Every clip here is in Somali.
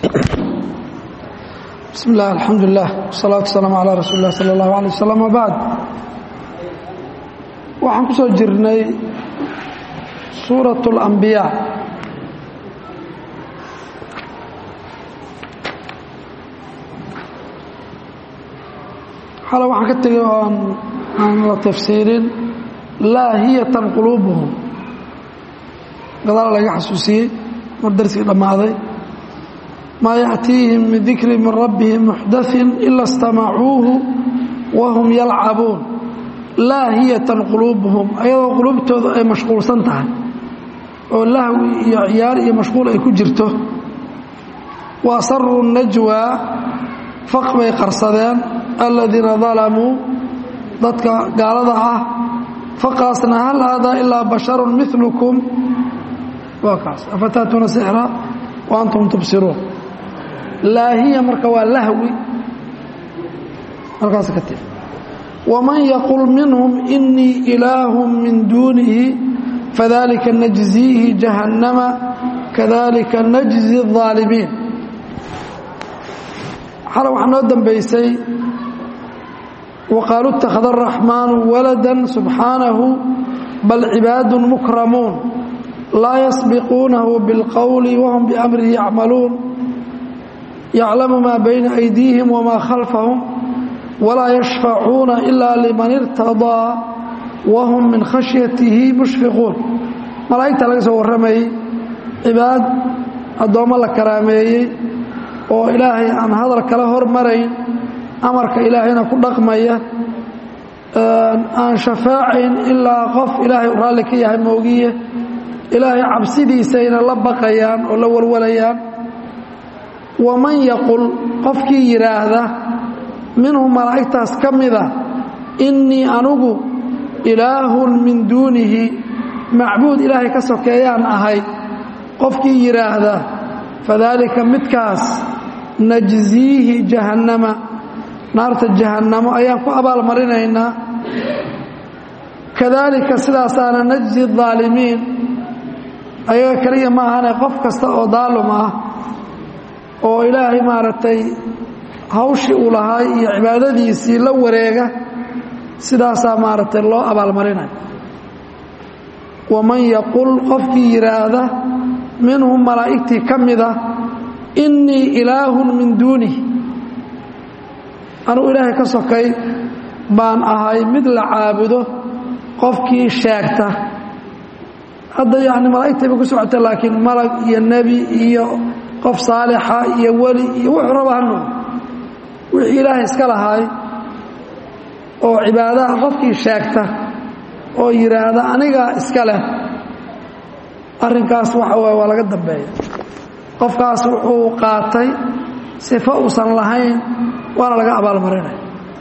bismi illah alxamdu lilah wsalaatu wasalaamu calaa rasuuli illah sala allahu alay wasalam wabacd waxaan ku soo jirnay suurat اlambiyaa xale waxaan ka tegay oon aan la tafsiirin laahiyatan quluubuhum gadaal laga xasuusiyey mar darsigii dhammaaday maa yaأtiihim min dikri min rabbihim muxdaثin ila اstamacuuhu wahum yalcabuun laahiyatan quluubuhum ayadoo quluubtooda ay mashquulsan tahay oo lahwi iyo ciyaar iyo mashquul ay ku jirto wa asaruu najwaa faq bay qarsadeen aladiina dalamuu dadka gaalada ah faqaasna hal haadaa ilaa basharu milukum waa kaas afataatuuna sixra wa antum tubsiruun laahiya marka waa lahwi halkaas ka tii waman yaqul minhum inii ilaahu min duunihi fadalika najziihi jahannama kadalika najzi الظaalimiin xale waxaa noo dambaysay waqaaluu اtakhada الraxmaanu walada subxaanahu bal cibaadu mukramuun laa yasbiquunahu biاlqowli wahum biamrihi yacmaluun yaclamu maa bayna aydiihim wamaa khalfahum walaa yashfacuuna ilaa liman irtadaa wahum min khashyatihi mushfiquun malaa'igta laga soo warramayey cibaad addoommo la karaameeyey oo ilaahay aan hadal kala hormarayn amarka ilaahayna ku dhaqmaya aan shafaacayn ilaa qof ilaahay u raalli ka yahay moogiye ilaahay cabsidiisayna la baqayaan oo la walwalayaan waman yaqul qofkii yidhaahda minhum malaa'igtaas ka mida innii anugu ilaahun min duunihi macbuud ilaahay ka sokeeyaan ahay qofkii yidhaahda fadaalika midkaas najziihi jahannama naarta jahannamo ayaan ku abaalmarinaynaa kadaalika sidaasaana najzi الظaalimiin ayaga keliya ma ahane qof kasta oo daalum ah oo ilaahay maaragtay hawshii uu lahaay iyo cibaadadiisii la wareega sidaasaa maaragtay loo abaalmarinaya waman yaqul qofkii yidhaahda minhum malaa'igtii ka mida innii ilaahun min duunih anugu ilaahay ka sokay baan ahay mid la caabudo qofkii sheegta hadda yacni malaa'igtay bay ku socota laakiin malag iyo nebi iyo qof saalixa iyo weli iyo wuxuu raba hanu wixii ilaahay iska lahaay oo cibaadaha qofkii sheegta oo yidhaahda anigaa iska leh arrinkaas waxa waay waa laga dambeeya qofkaas wuxuu qaatay sifo uusan lahayn waana laga abaalmarinaya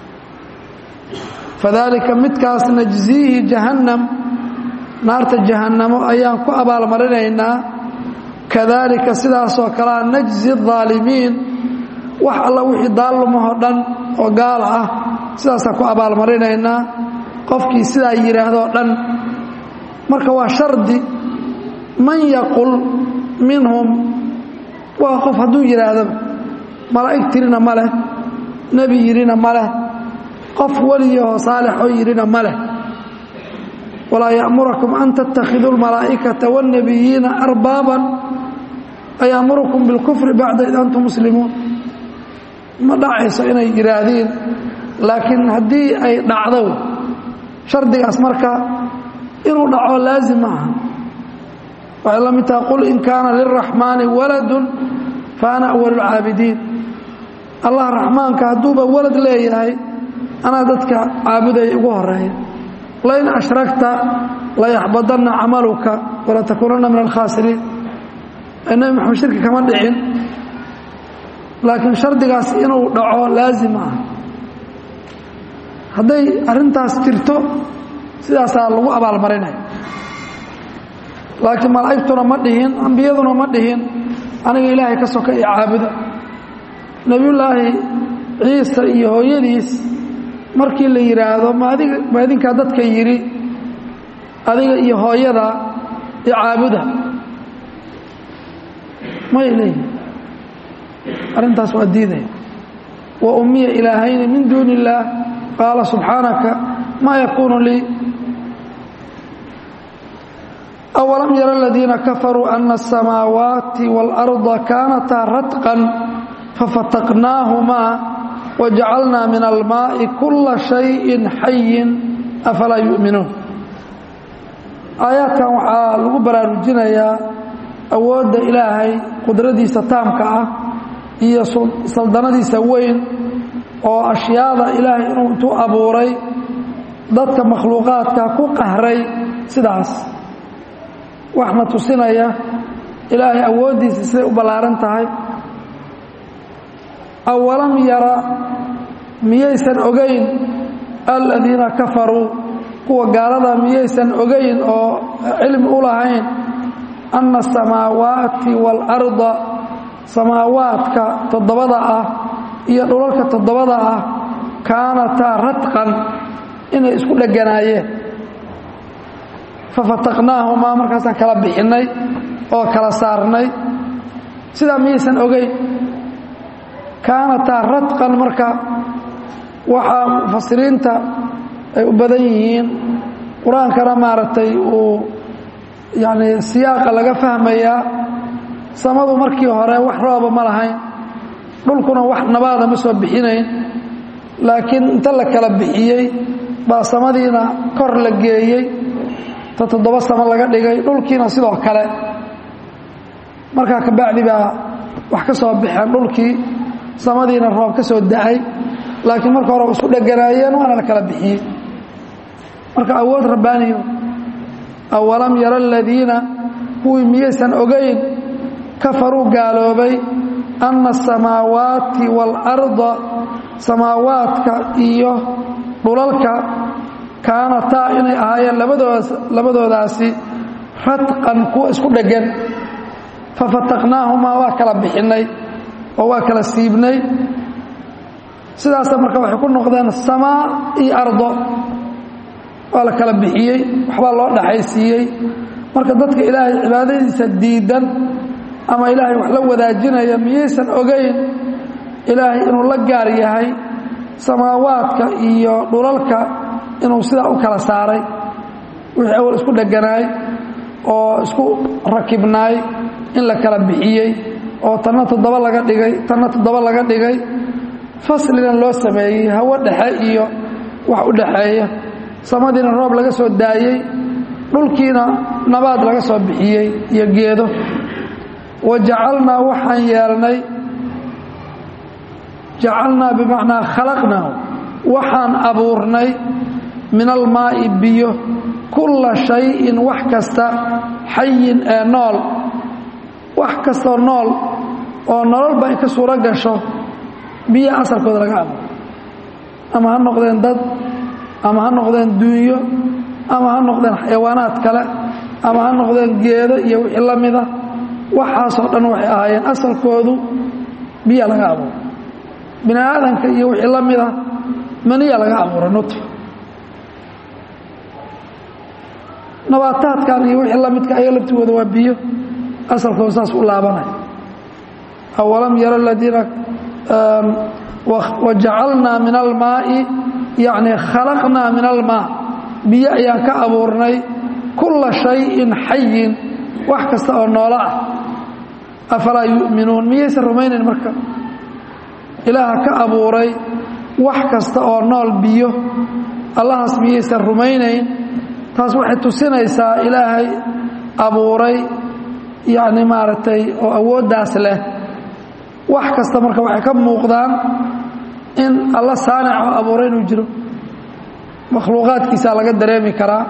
fadaalika midkaas najziihi jahannam naarta jahannamo ayaan ku abaalmarinaynaa kadaalika sidaasoo kalea najzi الظaalimiin wax alla wixii daalumahoo dhan oo gaala ah sidaasaan ku abaalmarinaynaa qofkii sidaa yidhaahdoo dhan marka waa shardi man yaqul minhum waa qof hadduu yidhaahdaba malaa'ig tirina ma leh nebi yidhina ma leh qof weliyahoo saalixoo yidhina ma leh walaa ya'murakum an tattakhiduu اlmalaa'ikata wاlnebiyiina arbaaban ayaamurukum bilkufri bacda id antum muslimuun ma dhacayso inay yidhaahdiin laakiin haddii ay dhacdo shardigaas marka inuu dhaco laazim ma aha waxay la mid taha qul in kaana lilraxmaani waladun fa ana awalu lcaabidiin allah raxmaanka hadduuba walad leeyahay anaa dadka caabudaya ugu horeeya lain ashragta layaxbadanna camaluka walatakuunanna min alkhaasiriin nebi maxamed shirki kama dhicin laakiin shardigaas inuu dhaco laazim ah hadday arrintaas jirto sidaasaa lagu abaalmarinaya laakiin malaa'igtuna ma dhihin ambiyaduna ma dhihin aniga ilaahay ka soka iyo caabuda nebiyullaahi ciisa iyo hooyadiis markii la yidhaahdo maadiga ma idinkaa dadka yidhi adiga iyo hooyada i caabuda may leeyihin arrintaas waa diidaya wa ummiya ilaahayni min duuni illaah qaala subxaanaka maa yakuunu lii awalam yara aladiina kafaruu ana asamaawaati waalarda kaanataa radqan fafataqnaahumaa wajacalnaa min almaa'i kula shayin xayin afalaa yu'minuun aayaadkan waxaa lagu baraarujinayaa awoodda ilaahay qudradiisa taamka ah iyo saldanadiisa weyn oo ashyaada ilaahay inuu intuu abuuray dadka makhluuqaadka ku qahray sidaas waxna tusinaya ilaahay awooddiisa siday u ballaaran tahay awalam yara miyaysan ogayn aladiina kafaruu kuwa gaalada miyaysan ogayn oo cilmi u lahayn anna asamaawaati waalarda samaawaadka toddobada ah iyo dhulalka toddobada ah kaanataa radqan inay isku dheganaayeen fafataqnaahumaa markaasaan kala bixinnay oo kala saarnay sidaa miyaysan ogeyn kaanataa radqan marka waxaa mufasiriinta ay u badan yihiin qur-aankana maaragtay uu yacni siyaaqa laga fahmayaa samadu markii hore wax rooba ma lahayn dhulkuna wax nabaada ma soo bixinayn laakiin inta la kala bixiyey baa samadiina kor la geeyey ta toddoba samo laga dhigay dhulkiina sidoo kale markaa kabacdi baa wax ka soo baxeen dhulkii samadiina roob ka soo da'ay laakiin marka hore isku dheganaayeen waana la kala bixiyey marka awood rabbaaniyo awalam yara aladiina kuwii miyaysan ogayn kafaruu gaaloobay anna asamaawaati waalarda samaawaadka iyo dhulalka kaanataa inay ahaayeen labadoodas labadoodaasi radqan kuwa isku dheggan fafataqnaahumaa waa kala bixinnay oo waa kala siibnay sidaasa marka waxay ku noqdeen samaa iyo ardo waa la kala bixiyey waxbaa loo dhaxaysiiyey marka dadka ilaahay cibaadadiisa diidan ama ilaahay wax la wadaajinaya miyaysan ogayn ilaahay inuu la gaar yahay samaawaadka iyo dhulalka inuu sidaa u kala saaray wixii awal isku dheganaay oo isku rakibnaay in la kala bixiyey oo tanna toddoba laga dhigay tanna toddoba laga dhigay faslina loo sameeyey hawo dhexe iyo wax u dhaxeeya samadiina roob laga soo daayey dhulkiina nabaad laga soo bixiyey iyo geedo wa jacalnaa waxaan yeelnay jacalnaa bimacnaa khalaqnaahu waxaan abuurnay min almaa'i biyo kulla shayin wax kasta xayin ee nool wax kastoo nool oo nololba ay ka suuro gasho biyo asalkooda laga abuuro ama ha noqdeen dad ama ha noqdeen duunyo ama ha noqdeen xayawaanaad kale ama ha noqdeen geedo iyo wixii la mida waxaasoo dhan waxay ahaayeen asalkoodu biya laga abuuro bini aadanka iyo wixii la mida maniya laga abuura nutfa nabaataadkan iyo wixii la midka ayaga laftigooda waa biyo asalkooda saas u laabanaya awalam yara aladiina wajacalnaa min almaa'i yacni khalaqnaa min almaa biyo ayaan ka abuurnay kulla shayin xayin wax kasta oo noolo ah afalaa yu'minuun miyaysan rumaynayn marka ilaaha ka abuuray wax kasta oo nool biyo allahaas miyaysan rumaynayn taas waxay tusinaysaa ilaahay abuuray yacni maaragtay oo awooddaas leh wax kasta marka waxay ka muuqdaan in alla saanic oo abuuray inuu jiro makhluuqaadkiisaa laga dareemi karaa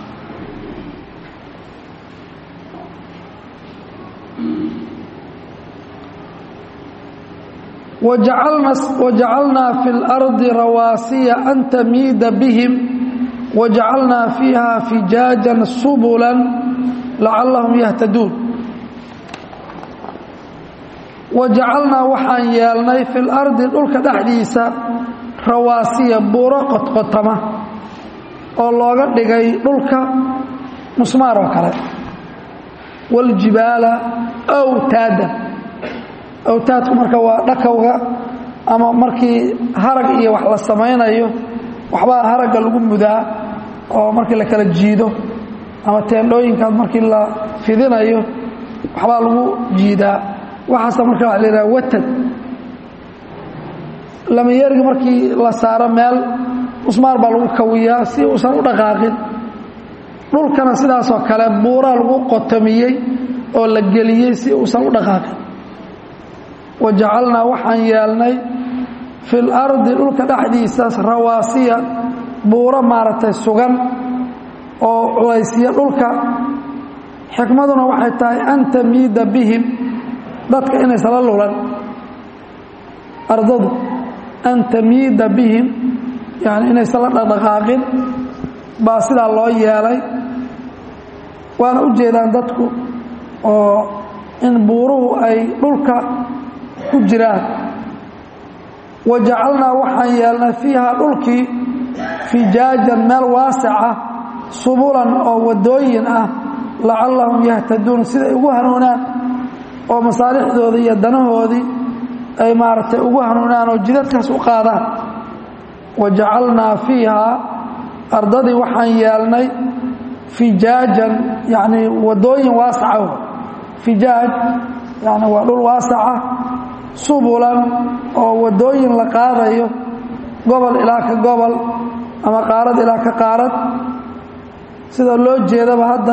wajacalnaa fi اlardi rawaasiya an tamiida bihim wajacalnaa fiiha fijaajan subula lacallahum yahtaduun wajacalnaa waxaan yeelnay fi lardi dhulka dhexdiisa rawaasiya buuro qodqotama oo looga dhigay dhulka musmaar oo kale waaljibaala awtaadan awtaadku marka waa dhakowga ama markii harag iyo wax la samaynayo waxbaa haragga lagu mudaa oo markii la kala jiido ama teendhooyinkaas markii la fidinayo waxbaa lagu jiidaa waxaasa marka waa la yidhaha watad lamayeergi markii la saaro meel musmaar baa lagu kawiyaa si uusan u dhaqaaqin dhulkana sidaasoo kale buuraa lagu qotomiyey oo la geliyey si uusan u dhaqaaqin wa jacalnaa waxaan yeelnay fi lardi dhulka dhexdiisa rawaasiya buuro maaragtay sugan oo culaysiya dhulka xikmaduna waxay tahay an tamiida bihim dadka inaysala lulan ardadu an tamiida bihim yani inaysan la dhaqdhaqaaqin baa sidaa loo yeelay waana u jeedaan dadku oo in buuruhu ay dhulka ku jiraan wa jacalnaa waxaan yeelnay fiiha dhulkii fijaajan meel waasica subulan oo waddooyin ah lacallahum yahtaduun siday ugu hanuunaan oo masaalixdoodii iyo danahoodii ay maaragtay ugu hanuunaan oo jidadkaas u qaadaan wa jacalnaa fiihaa ardadii waxaan yeelnay fijaajan yacnii waddooyin waasaca fijaaj yani waa dhul waasaca subulan oo waddooyin la qaadayo gobol ilaa ka gobol ama qaarad ilaa ka qaarad sida loo jeedaba hadda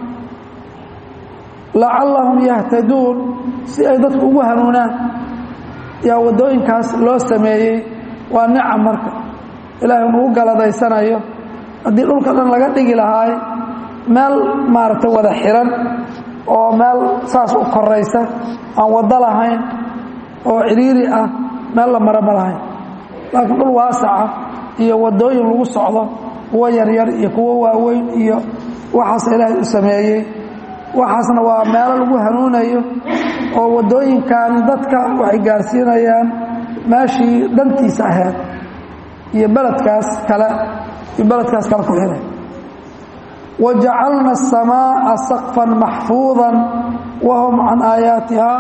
lacallahum yahtaduun si ay dadku ugu hanuunaan yaa waddooyinkaas loo sameeyey waa nicam marka ilaahay nugu galadaysanayo haddii dhulka dhan laga dhigi lahaay meel maaragtay wada xiran oo meel saas u koraysa aan waddo lahayn oo cidhiiri ah meel la mara ma lahayn laakiin dhul waasaca iyo waddooyin lagu socdo kuwo yaryar iyo kuwo waaweyn iyo waxaas ilaahay u sameeyey waxaasna waa meelo lagu hanuunayo oo waddooyinkan dadka waxay gaarsiinayaan meeshii dhantiisa ahayd iyo beledkaas kale iyo beledkaas kale ku xiray wa jacalna aلsamaaءa saqfan maxfuuظa wahum can aayaatiha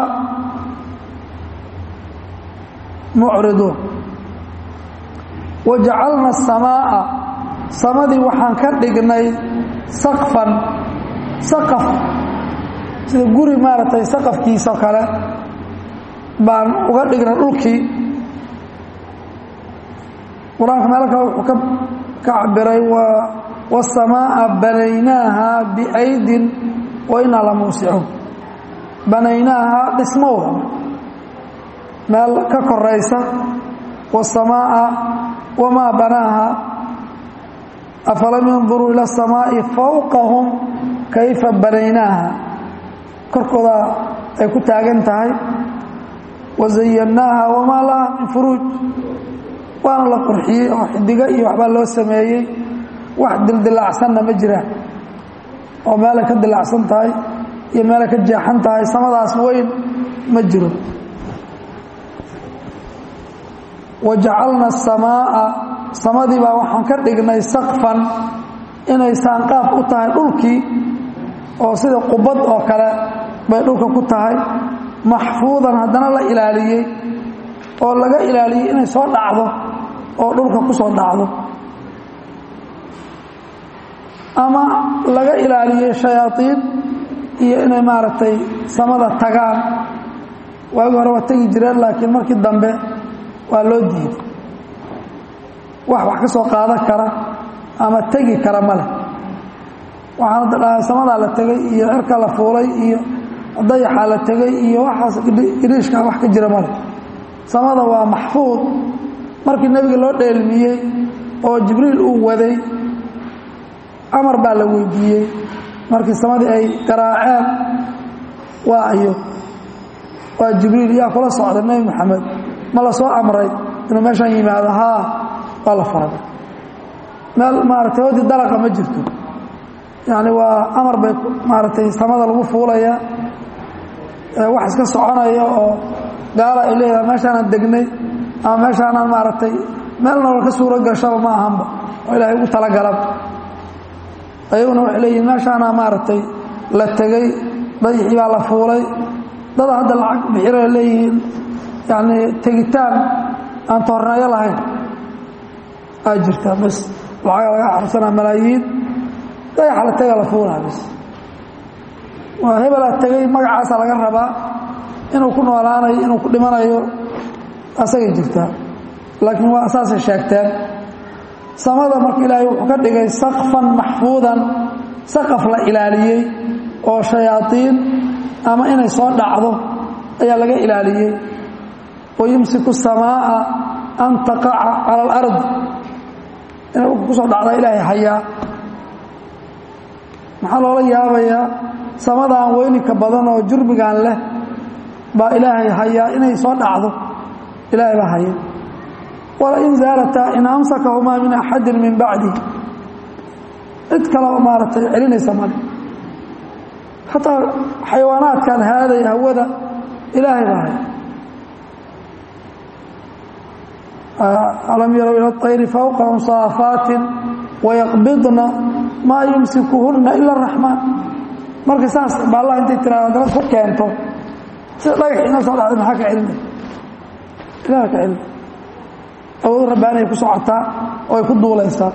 mucriduun wa jacalna aلsamaaءa samadii waxaan ka dhignay saqfan saqaf sida guri maaragtay saqafkiisao kale baan uga dhignay dhulkii qur-aanka meelo kale wuxuu ka ka cabiray wasamaaءa banaynaaha biaydin wa inaa la muusicuun banaynaaha dhismowha meel ka koraysa wasamaaءa wamaa banaaha afalam yanduruu ila الsamaaءi fawqahum kayfa banaynaaha korkooda ay ku taagan tahay wazayannaaha wamaa laha min furuuj waana la qurxiyey oo xidigo iyo waxbaa loo sameeyey wax dildilaacsanna ma jiraan oo meelay ka dilaacsan tahay iyo meelay ka jeexan tahay samadaas weyn ma jiro wa jacalna asamaa'a samadii baa waxaan ka dhignay saqfan inay saanqaaf u tahay dhulkii oo sida qubad oo kale bay dhulka ku tahay maxfuudan haddana la ilaaliyey oo laga ilaaliyey inay soo dhacdo oo dhulka ku soo dhacdo ama laga ilaaliyey shayaaiin iyo inay maaragtay samada tagaan waagi hore waa tegi jireen laakiin markii dambe waa loo diiday wax wax ka soo qaadan kara ama tegi kara ma leh waxaan hadda dhahay samadaa la tegay iyo cirka la fuulay iyo dayaxaa la tegay iyo waxaas iriishkaa wax ka jira male samada waa maxfuud markii nebiga loo dheelmiyey oo jibriil uu waday amar baa la weydiiyey markii samadii ay garaaceen waa ayo waa jibriil yaa kula socda nebi moxamed ma la soo amray inuu meeshaan yimaado haa waa la faray meel maaragtay hodi dalaqa ma jirto yacni waa amar bay maaragtay samada lagu fuulaya wax iska soconaya oo gaala ay leedahay meeshaanaan degnay ama meeshaanaan maaragtay meel nolol ka suuro gashaba ma ahanba oo ilaahay ugu talagalaba ayaguna waxay leeyihin meeshaanaa maaragtay la tegey dayixii baa la fuulay dada hadda lacag bixira leeyihiin yani tegitaan aan toorneeyo lahayn aa jirta bas lacaga laga xarsanaa malaayiin dayaxa la taga la fuulaa bas waa hebelaa tegay magacaasa laga rabaa inuu ku noolaanayo inuu ku dhimanayo asagay jirtaa laakiin waa saasay sheegteen samada marka ilaahay wuxuu ka dhigay sakfan maxfuudan saqaf la ilaaliyey oo shayaadiin ama inay soo dhacdo ayaa laga ilaaliyey wayumsiku samaa'a an taqaca cala alard inay dhulka ku soo dhacdaa ilaahay hayaa maxaa loola yaabayaa samadaan weyninka badan oo jurmigan leh baa ilaahay hayaa inay soo dhacdo ilaahay baa haya walain zaalataa in amsakahumaa min axadin min bacdi cid kaleo maaragtay celinaysa male xataa xayawaanaadkan haaday hawada ilaahay baa haya alam yarow ila اطayri fawqahum saafaatin wayaqbidna maa yumsikuhunna ila الraxmaan marka saas ba allah intay tiraada dad ku keento sida dhagax ina soo dhacday maxaa ka celinay ilaha ka celinay awood rabbaanay ku socotaa oo ay ku duulaysaa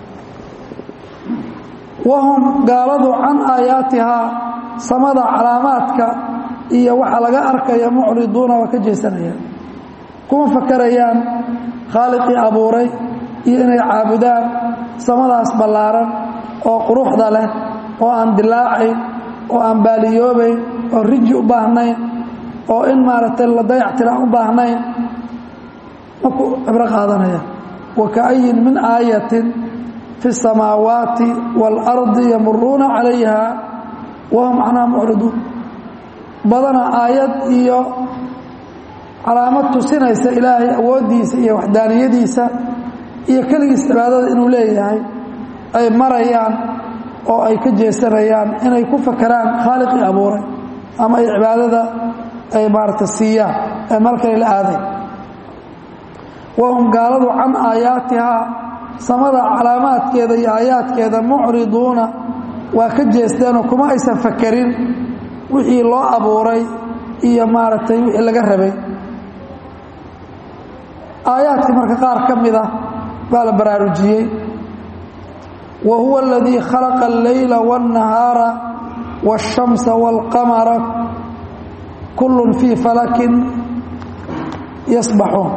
wahum gaaladu can aayaatihaa samada calaamaadka iyo waxa laga arkaya mucriduuna waa ka jeesanayaan kuma fakarayaan khaaliqii abuuray iyo inay caabudaan samadaas ballaaran oo quruxda leh oo aan dilaacayn oo aan baaliyoobayn oo riji u baahnayn oo in maaragtay la dayactiraan u baahnayn maku cibro qaadanaya wakaayin min aayatin fi الsamaawaati wاlardi yamuruuna calayha wahum canhaa mucriduun badana aayad iyo calaamad tusinaysa ilaahay awooddiisa iyo waxdaaniyadiisa iyo keligiis cibaadada inuu leeyahay ay marayaan oo ay ka jeesanayaan inay ku fakeraan khaaliqii abuuray ama ay cibaadada ay maaragta siiyaan ee meel kale la aaday wahum gaaladu can aayaatihaa samada calaamaadkeeda iyo aayaadkeeda mucriduuna waa ka jeesteenoo kuma aysan fakerin wixii loo abuuray iyo maaragtay wixii laga rabay aayaadkii marka qaar ka mida baa la baraarujiyey wa huwa aladii khalaqa alleyla waاnnahaara waاshamsa wاlqamara kullun fii falakin yasbaxuun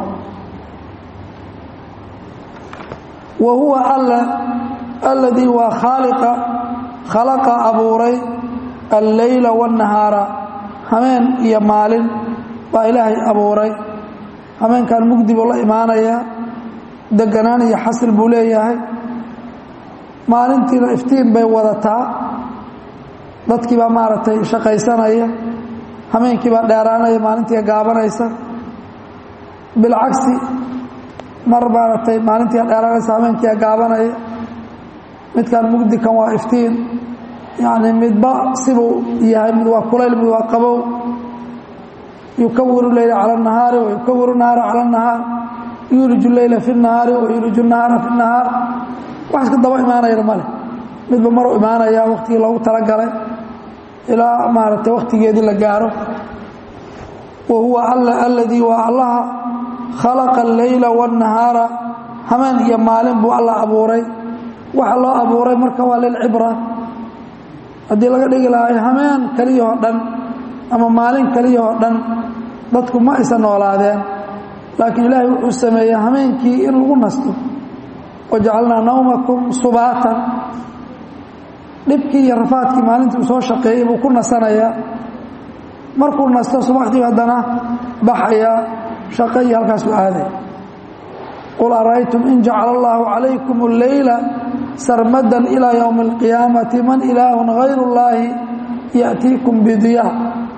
wa huwa alla alladii waa khaaliqa khalaqa abuuray alleyla waاnnahaara hameen iyo maalin baa ilaahay abuuray hameenkan mugdi buu la imaanayaa deganaan iyo xasil buu leeyahay maalintiina iftiin bay wadataa dadkii baa maaragtay shaqaysanaya hameenkii baa dheeraanaya maalintii gaabanaysa bilcagsi mar maaragtay maalintii dheeraanaysa hameenkia gaabanaya midkan mugdikan waa iftiin yacni midba sibuu yahay mid waa kulayl mid waa qabow yukawiru leyla cala اnahaari wayukawiru nahaara cala اnahaar yuuliju leyla fi اnahaari wayuuliju nahaara fi اnahaar wax iska daba imaanayana male midba maruu imaanaya waktigii loogu talagalay ilaa maaragtay wakhtigeedii la gaaro wa huwa alla aladii waa allaha khalaqa alleyla waاnnahaara hameen iyo maalin buu alla abuuray waxa loo abuuray marka waa lilcibra haddii laga dhigi lahay hameen keliyahoo dhan ama maalin keliyahoo dhan dadku ma aysan noolaadeen laakiin ilaahay wuxuu sameeyey hameenkii in lagu nasto wajacalnaa nawmakum subaatan dhibkii iyo rafaadkii maalintii uu soo shaqeeyey buu ku nasanayaa markuu nasto subaxdii haddana baxayaa shaqo iyo halkaasuu aaday qul ara'aytum in jacala allaahu calaykum alleyla sarmadan ilaa yowmi alqiyaamati man ilaahun hayru اllaahi ya'tiikum bidiyaa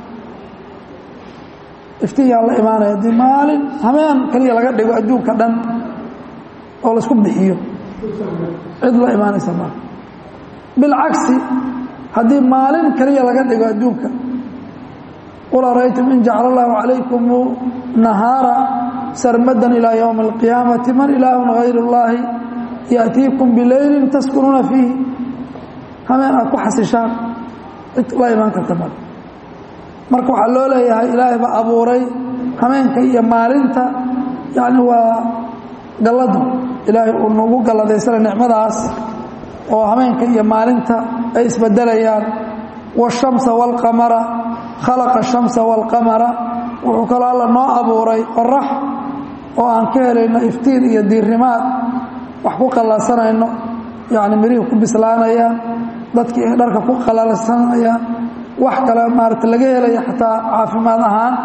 iftiinyaa la imaanaya haddii maalin hameen keliya laga dhigo adduunka dhan oo laisku bixiyo cid la imaanaysa maa bilcagsi haddii maalin keliya laga dhigo adduunka qul araytum in jacala allahu calaykum nahaara sarmadan ilaa yowmi alqiyaamati man ilaahun hayru اllaahi ya'tiikum bileylin taskunuuna fiihi hameen aad ku xasishaan cid la imaan karta male marka waxaa loo leeyahay ilaahay baa abuuray hameenka iyo maalinta yacni waa galladu ilaahay uu nagu galadaysana nicmadaas oo hameenka iyo maalinta ay isbedelayaan waashamsa waalqamara khalaqa ashamsa waalqamara wuxuu kaloo alla noo abuuray qorax oo aan ka helayno iftiin iyo diirimaad wax ku qallansanayno yacni mirihii ku bislaanayaan dadkii ay dharka ku qalalsanayaan wax kale maarata laga helaya xataa caafimaad ahaan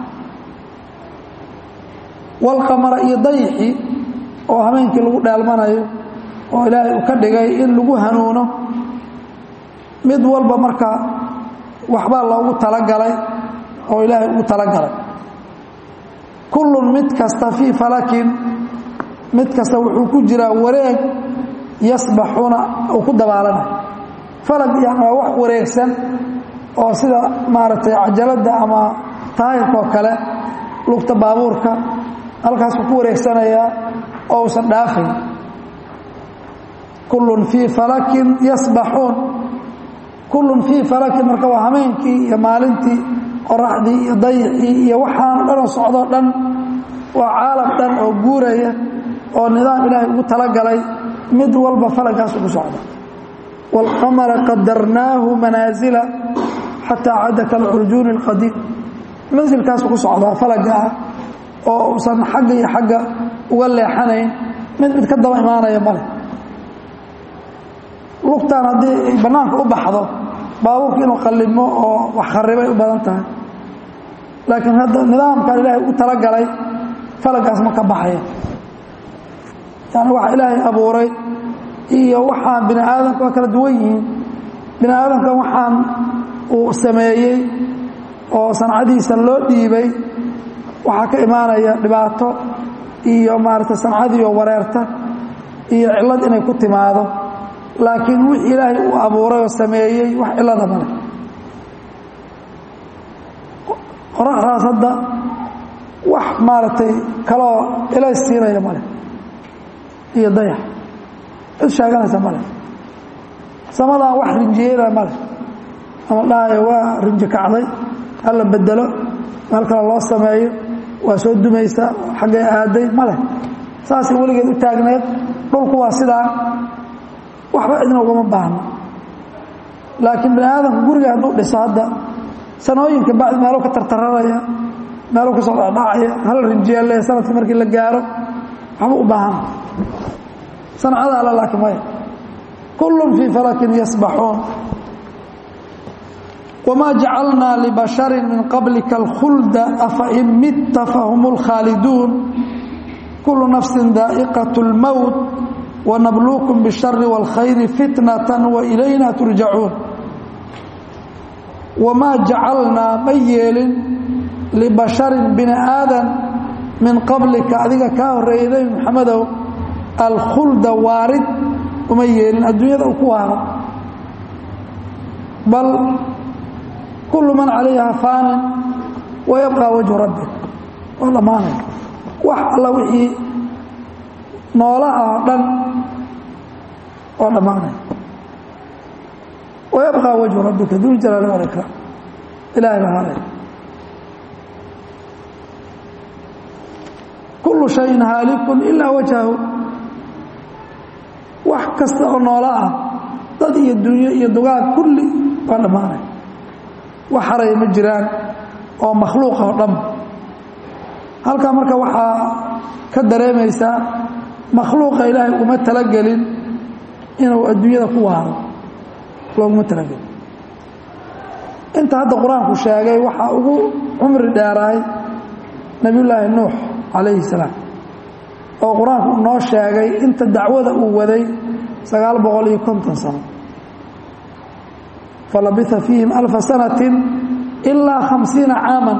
walqamara iyo dayixii oo habeenkii lagu dheelmanayo oo ilaahay uu ka dhigay in lagu hanuuno mid walba marka waxbaa loogu talagalay oo ilaahay ugu talagalay kullun mid kasta fii falakin mid kasta wuxuu ku jiraa wareeg yasbaxuuna uu ku dabaalanay falag yani waa wax wareegsan oo sida maaragtay cajaladda ama taahirka oo kale lugta baabuurka halkaasuu ku wareegsanayaa oo uusan dhaafayn kullun fii falakin yasbaxuun kullun fii falakin marka waa hameenkii iyo maalintii qoraxdii iyo dayixii iyo waxaan dhanoo socdoo dhan waa caalam dhan oo guuraya oo nidaam ilaahay ugu talagalay mid walba falagaas ugu socda wاlqamara qadarnaahu manaasila xataa cada kalcurjuuni اlqadiim mansilkaas ugu socdaa falaga ah oo uusan xagga iyo xagga uga leexanayn mid mid ka daba imaanaya male lugtaan haddii ay bannaanka u baxdo baabuurka inuu qallimo oo wax kharibay u badan tahay laakiin hadda nidaamkan ilaahay ugu talagalay falagaas ma ka baxaya yani waxa ilaahay abuuray iyo waxaan bini aadamka waa kala duwan yihiin bini aadamkan waxaan uu sameeyey oo sancadiisa loo dhiibay waxaa ka imaanaya dhibaato iyo maaragtay sancadii oo wareerta iyo cillad inay ku timaado laakiin wixii ilaahay uu abuuray oo sameeyey wax cillada male qoraxdaas hadda wax maaragtay kaloo ilays siinaya male iyo dayax cid sheeganaysa male samadaan wax rinjiyeynaya male ama dhahayo waa rinji kacday hala bedelo meel kale loo sameeyo waa soo dumaysa xaggay aaday male saasay weligeed u taagneed dhulku waa sidaa waxba cidna ugama baahno laakiin bani aadamka guriga hadduu dhiso hadda sanooyinka bacdi meelo ka tartararaya meelo ka soo dhacdhacaya hal rinjiyaale sanadka markii la gaaro waxba u baahana sancada alla laakiin maya kullun fii falakin yasbaxuun wamaa jacalnaa libasharin min qablika alkhulda afa in mitta fahum lkhaaliduun kullu nafsin daa'iqat اlmowt wanabluukum bاshari wاlkhayri fitnata wailayna turjacuun wamaa jacalnaa ma yeelin libasharin bini aadan min qablika adiga kaa horreeyay nebi moxamedow alkhulda waarid uma yeelin adduunyada uu ku waaro bal kullu man calayha faanin wayabqى wajhu rabbik waa dhammaanaya wax alla wixii noolaha oo dhan waa dhammaanaya wayabqى wajhu rabbika duljalaali walikraam ilahay baa haray kullu shayin haalikun ilaa wajhahu wax kasta oo noola ah dad iyo dunyo iyo dugaag kulli waa dhammaanaya wax haraya ma jiraan oo makhluuqa oo dhan halkaa marka waxaa ka dareemaysaa makhluuqa ilaahay uma talagelin inuu adduunyada ku waaro looguma talagelin inta hadda qur-aanku sheegay waxaa ugu cumri dheeraay nebiyullaahi nuux calayhi salaam oo qur-aanku noo sheegay inta dacwada uu waday sagaal boqol iyo konton sano falabia fiihim alfa sanati ilaa khamsiina caaman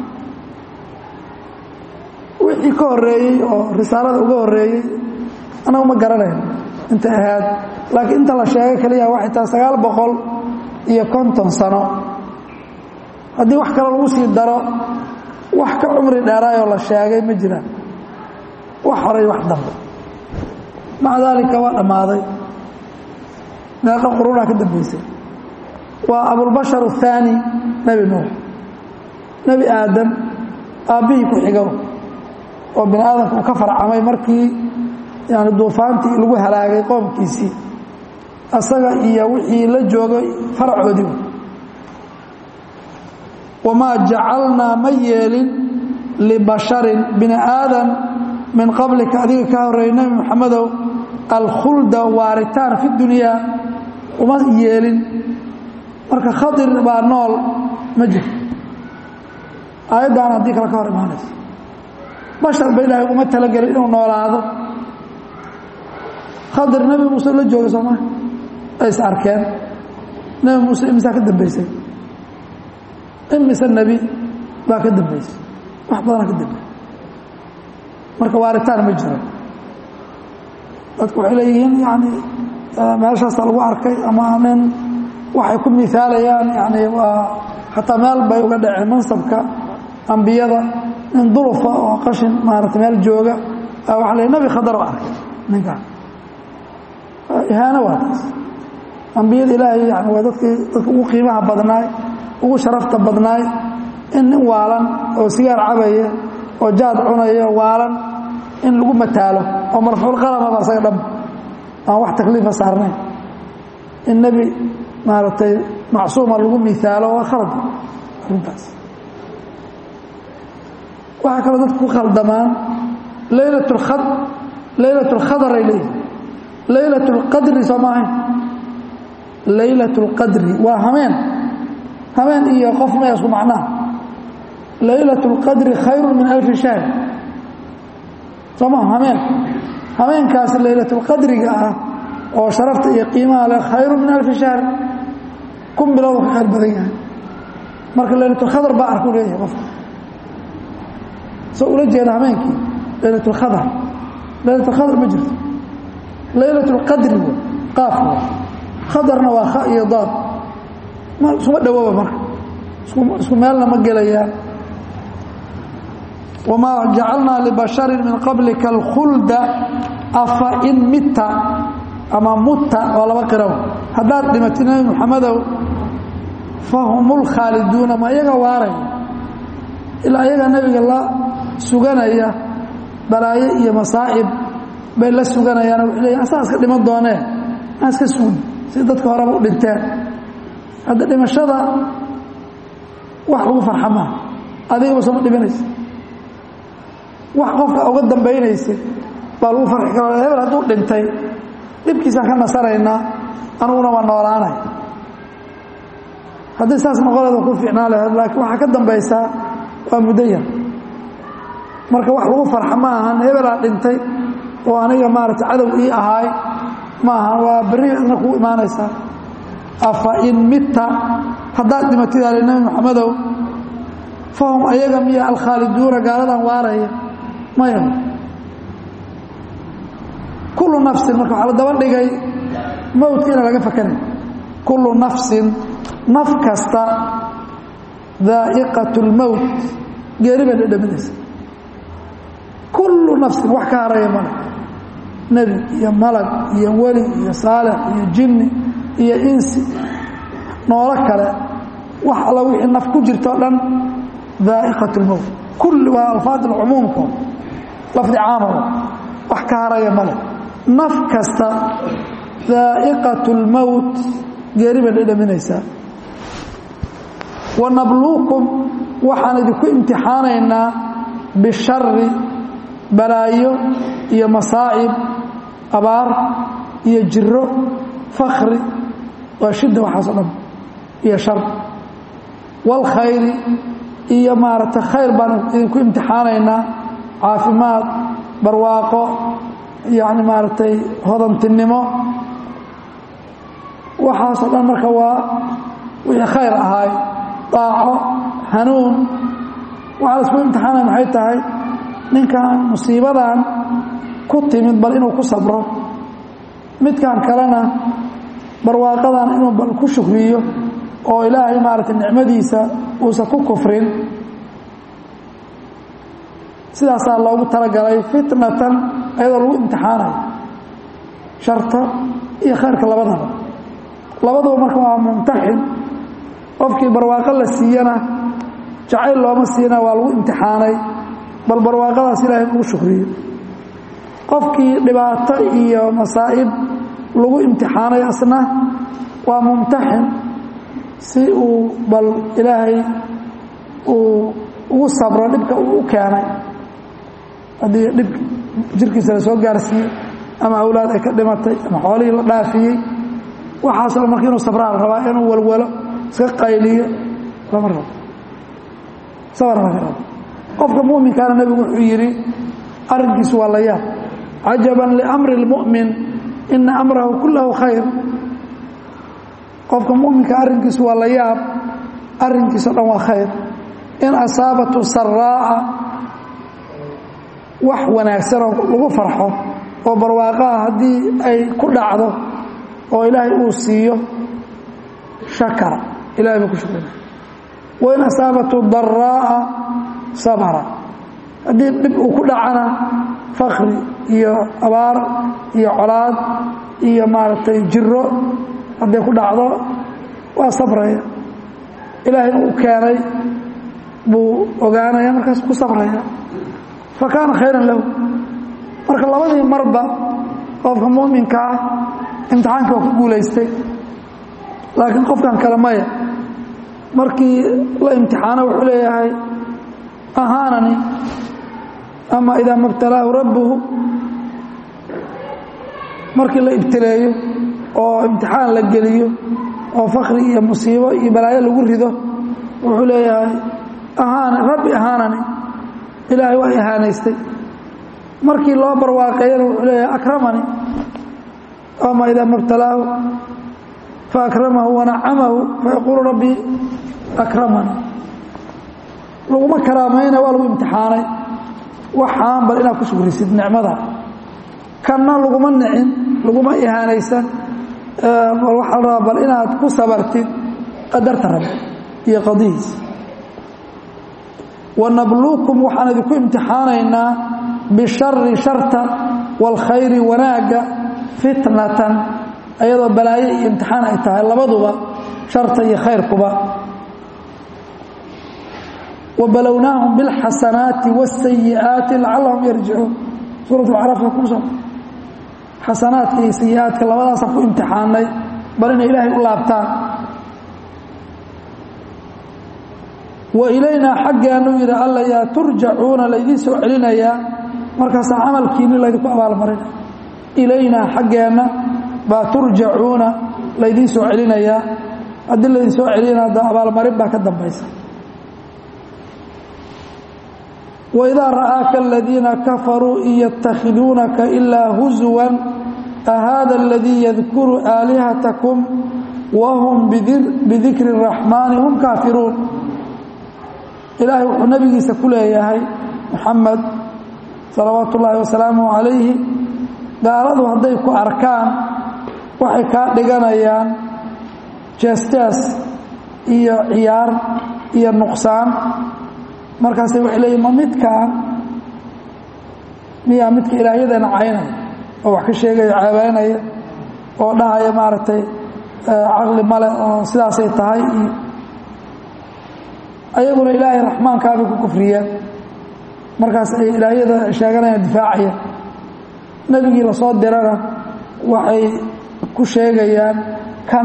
wixii ka horeeyey oo risaalada uga horeeyey anagu ma garanayn intay ahayd laakiin inta la sheegay keliya waxay tahay sagaal boqol iyo konton sano haddii wax kale lagu sii daro wax ka cumri dheeraayoo la sheegay ma jiraan wax horay wax dambe maca daalika waa dhammaaday meeqa quruunaa ka dambaysay waa abulbashar الثaanي nebi nuux nebi aadam aabbihii ku xigo oo bini aadamka uu ka farcamay markii yani duufaantii lagu halaagay qoomkiisii asaga iyo wixii la joogay faracoodii wamaa jacalnaa ma yeelin libasharin bini aadan min qablika adiga ka horreeyay nebi moxamedow alkhulda waaritaan fi dunyaa uma yeelin marka khadir baa nool ma jirto aayaddan haddii kale ka hor imaanayso bashar ba ilaahay uma talagelin inuu noolaado khadir nebi muuse la joogay soo maa ay is arkeen nebi muuse imisaa ka dambaysay imise nebi baa ka dambaysay wax badanaa ka dambeysay marka waaritaan ma jiro dadku waxay leeyihiin yani meeshaasa lagu arkay ama nin waxay ku miaalayaan yani waa xataa meel bay uga dhaceen mansabka ambiyada nin dulufa oo qashin maarata meel jooga waa la nabi khadaro arkay ninkaan ihaano waa taas ambiyada ilaahay yani waa dadkii dadka ugu qiimaha badnaay ugu sharafta badnaay in nin waalan oo sigaar cabaya oo jaad cunaya waalan in lagu mataalo oo marfuucqalamaba asaga dham aan wax takliifa saarnayn in nebi maaragtay macsuuma lagu miaalo waa khalad arrintaas waxaa kaloo dadku ku khaldamaan laylat lkhad laylat اlkhadar ay leeyihin laylat اlqadri soo ma ahayn laylat اlqadri waa hameen hameen iyo qof maya isku macnaha laylat اlqadri khayru min alfi shahr soo maa hameen hameenkaasi laylatulqadriga ah oo sharafta iyo qiimaha leh khayru min alfi shahr kun bilood ka khayr badan yahay marka laylatulkhadar baa arku leeyahay qofka soo ula jeeda hameenkii laylatulkhadar laylatulkhadar ma jirto laylatulqadri w qaaf khadarna waa kha iyo daad ma iskuma dhawooba marka isku meelna ma gelayaan wmaa jacalnaa libasharin min qablika alkhulda afa in mita ama mutta waa laba qiraw haddaad dhimatid nebi moxamedow fahum lkhaaliduuna ma iyaga waaraya ilaa iyaga nebiga la suganaya balaayo iyo masaa'ib bay la suganayaan waxay leeyiin asaa iska dhiman doonee aan iska sugni si dadka horeba u dhinteen hadda dhimashada wax lagu farxa maaha adigaba sooma dhimanaysa wax qofka uga dambaynaysa baa lagu farxi karo hebel hadduu dhintay dhibkiisaan ka nasaraynaa anuguna waa noolaanay haddii saas noqoleeda ku fiicnaa laheed laakiin waxaa ka dambaysaa waa muddo yar marka wax lagu farxa ma ahan hebelaa dhintay oo aniga maarata cadow ii ahaay ma ahan waa berri adna kuu imaanaysaa afa in mitta haddaad dhimatid ali nebi moxamedow fahum ayaga miya alkhaaliduuna gaaladan waaraya maya kullu nafsin marka waxaa la daba dhigay mowdka inaan laga fakanay kullu nafsin naf kasta daa'iqat اlmowt geeri bay dhadhaminaysa kullu nafsin wax ka haraya male nebi iyo malag iyo weli iyo saalix iyo jinni iyo insi noolo kale wax alla wixii naf ku jirto o dhan daa'iqat اlmowt kulli waa alfaad alcumuumka lafdi caamaba wax ka haraya male naf kasta daa'iqat اlmowt geeri bay dhadhaminaysaa wanabluukum waxaan idinku imtixaanaynaa bishari balaayo iyo masaa'ib abaar iyo jiro fakri waa shidda waxaas o dhan iyo shar waalkhayri iyo maaragtay khayr baan idinku imtixaanaynaa caafimaad barwaaqo yacni maaragtay hodantinimo waxaasoo dhan marka waa wixii khayr ahaay daaco hanuun waxaa la isku imtixaanaya maxay tahay ninkan musiibadan ku timid bal inuu ku sabro midkan kalena barwaaqadan inuu bal ku shukriyo oo ilaahay maaragtay nicmadiisa uusan ku kufrin sidaasaa loogu talagalay fitnatan ayadoo lagu imtixaanayo sharta iyo khayrka labadaba labaduba marka waa mumtaxin qofkii barwaaqo la siiyana jacayl looma siina waa lagu imtixaanay bal barwaaqadaas ilaahay ugu shukriyo qofkii dhibaato iyo masaa'ib lagu imtixaanay asna waa mumtaxin si uu bal ilaahay uu ugu sabro dhibka uu u keenay haddii dhib jirkiisa la soo gaarsiiyey ama awlaad ay ka dhimatay ama xoolihii la dhaafiyey waxaasoo marka inuu sabraa la rabaa inuu walwalo iska qayliyo lama rabo sabar laga rabo qofka mu'minkaana nebigu wuxuu yidhi arrinkiisu waa la yaab cajaban liamri اlmu'min ina amrahu kullahu khayr qofka mu'minka arrinkiisu waa la yaab arrinkiisa o dhan waa khayr in asaabatu saraa'a wax wanaagsanoo lagu farxo oo barwaaqaha haddii ay ku dhacdo oo ilaahay uu siiyo shakara ilahay baa ku shukrina wain asaabatu daraa'a sabra haddii dhib uu ku dhacana fakri iyo abaar iyo colaad iyo maaragtay jiro hadday ku dhacdo waa sabraya ilaahay uu keenay buu ogaanaya markaas ku sabraya fa kaana khayran lahu marka labadii marba qofka mu'minka ah imtixaankii waa ku guulaystay laakiin qofkan kale maya markii la imtixaano wuxuu leeyahay ahaanani ama idaa mabtalaahu rabbuhu markii la ibtileeyo oo imtixaan la geliyo oo fakri iyo musiibo iyo balaayo lagu rido wuxuu leeyahay ahaan rabbi ahaanani ilaahay waa ihaanaystay markii loo barwaaqeeyana wuxuu leeyahay akramani ama idaa mabtalaahu faakramahu wanacamahu fayaquulu rabbii akramani laguma karaamayna waa lagu imtixaanay waxaan bal inaad ku shukrisid nicmada kanna laguma nicin laguma ihaanaysan bal waxaa la rabaa bal inaad ku sabartid qadarta rabbi iyo qadihiis wanabluukum waxaan idinku imtixaanaynaa bishari sharta waalkhayri wanaagga fitnatan ayadoo balaayo iyo imtixaan ay tahay labaduba sharta iyo khayrkuba وبلوناهم بالحسنات والسيئات لعلهم يرجعون سورة العرف كوسا حسنات iyo سيئات labadaas ku imtixaanay bal in ilaahay u laabtaan وإلينا xaggeenu yidhi alla yaa turjacuuna laydin soo celinayaa markaasaa camalkiini laydinku abaalmarina ilaynaa xaggeenna baa turjacuuna laydin soo celinayaa haddii laydin soo celina da abaalmarin baa ka dambaysa وإذا رآك الذين كفروا إن يتخذونك إلا هزوا أهذا الذي يذكر آلهتكم وهم بذكر الرحمن هم كافرون إلهي ونبي سكول ياهي محمد صلوات الله وسلامه عليه قالوا هديك أركان وحكا دقانيان جاستاس إيا عيار إيا النقصان markaasay waxay leeyihin ma midkaan miyaa midka ilaahyadeena caynaya oo wax ka sheegaya caabaynaya oo dhahaya maaragtay caqli male oo sidaasay tahay iyo ayaguna ilaahay raxmaankaabay ku kufriyeen markaas ay ilaahyada sheeganayaan difaacaya nebigii lasoo dirana waxay ku sheegayaan kan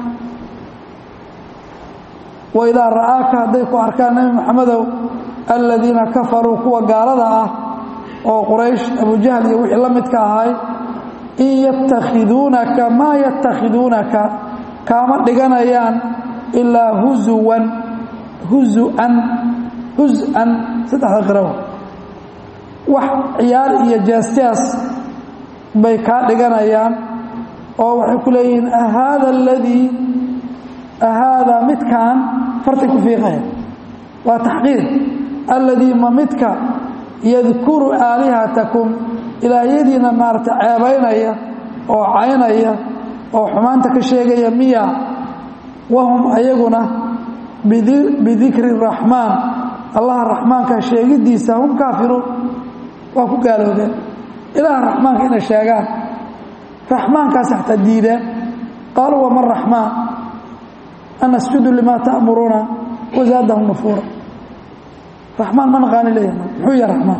waidaa ra'aaka hadday ku arkaan nebi maxamedow aladiina kafaruu kuwa gaalada ah oo quraysh abujahl iyo wixii la midka ahay in yatakhiduunaka maa yatakhiduunaka kaama dhiganayaan ilaa huzuwan huzuan huz-an saddexda qirawa wax ciyaar iyo jaasjaas bay kaa dhiganayaan oo waxay ku leeyihiin ahaada aladii ahaada midkaan fartay ku fiiqaya waa taxqiir alladii ma midka yadkuru aalihatakum ilaahyadiina maarata ceebaynaya oo caynaya oo xumaanta ka sheegaya miya wahum ayaguna bidikri raxmaan allaha raxmaanka sheegidiisa hum kaafiruun waa ku gaaloobeen ilaaha raxmaanka inay sheegaan raxmaankaas xataa diideen qaaluu wama raxmaan an asjudu limaa ta'muruuna wazaadahum nufuura raxmaan ma naqaani leeyahay muxuu yahay raxmaan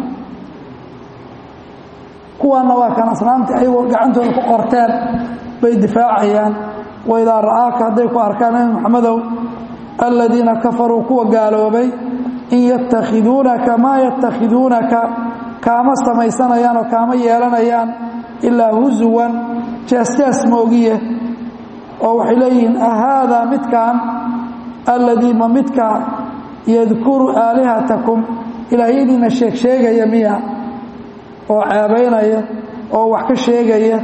kuwaanna waa kan asnaamtii ayagoo gacantooda ku qorteen bay difaacayaan waidaa ra'aaka hadday ku arkaan nabi maxamedow aladiina kafaruu kuwa gaaloobay in yatakhiduunaka maa yatakhiduunaka kaama samaysanayaan oo kaama yeelanayaan ilaa husuwan jeesjees moogiye oo waxay leeyihiin ahaadaa midkan alladii ma midka yadkuru aalihatakum ilaahyadiina sheeg sheegaya miya oo ceebaynaya oo wax ka sheegaya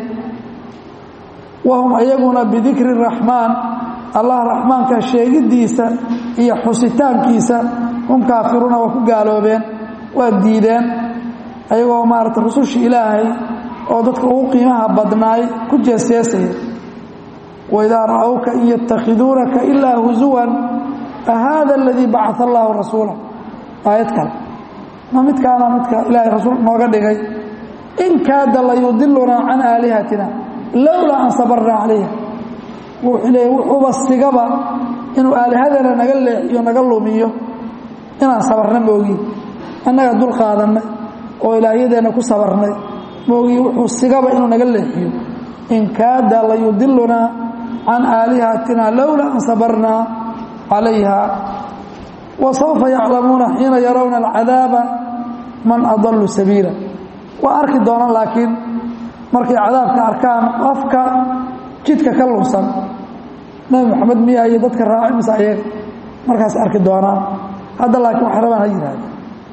wahum ayaguna bidikri raxmaan allah raxmaanka sheegiddiisa iyo xusitaankiisa hum kaafiruuna waa ku gaaloobeen waa diideen ayagoo maarata rususha ilaahay oo dadka ugu qiimaha badnaay ku jeesjeesaya waidaa ra'awka in yatakhiduunaka ilaa husuwan ahaada aladii bacaa allaahu rasuula aayad kale ma midkaana midka ilaahay rasuul nooga dhigay in kaada layudilunaa can aalihatina lowlaa an sabarnaa calayha wuxuu leeya wuxuuba sigaba inuu aalihadana naga leexiyo naga lumiyo inaan sabarna moogi annaga dul qaadannay oo ilaahyadeenna ku sabarnay moogi wuxuu sigaba inuu naga leexiyo in kaada layudilunaa can aalihatina lowlaa an sabarnaa calayha wasawfa yaclamuuna xiina yarawna alcadaaba man adalu sabiila waa arki doonaan laakiin markay cadaabka arkaan qofka jidka ka lunsan nabi moxamed miya iyo dadka raaci mise ayaga markaas arki doonaan hadda laakiin waxay rabaan ha yihahda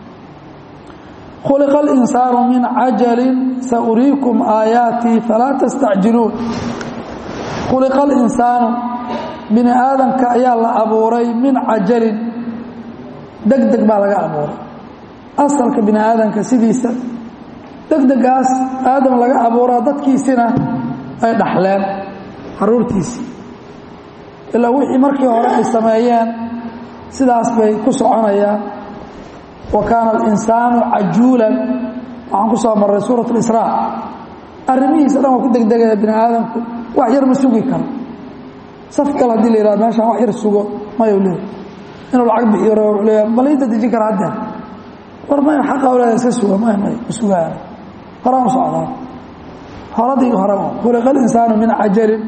khuliqa alinsaanu min cajalin sauriikum aayaatii falaa tastacjiluun khuliqa alinsaanu bini aadamka ayaa la abuuray min cajalin deg deg baa laga abuuray asalka bini aadamka sidiisa degdegaas aadam laga abuuraa dadkiisina ay dhaxleen caruurtiisii ilaa wixii markii hore ay sameeyeen sidaas bay ku soconayaan wa kaana alinsaanu cajuulan waxaan ku soo marray suurat اlisraa arrimihiisa dhan waa ku degdegaya bini aadamku wax yar ma sugi karo saf kale hadii la yihahdo meeshaan wax yar sugo mayuu leeyahy inuu lacag bixiyo rabo wuxuu leeyahay bal inta dejin kara haddee war maya xaqa awlaada iska suga may may ma sugaaya horaan u socdaa horadii horeba khuliqa alinsaanu min cajalin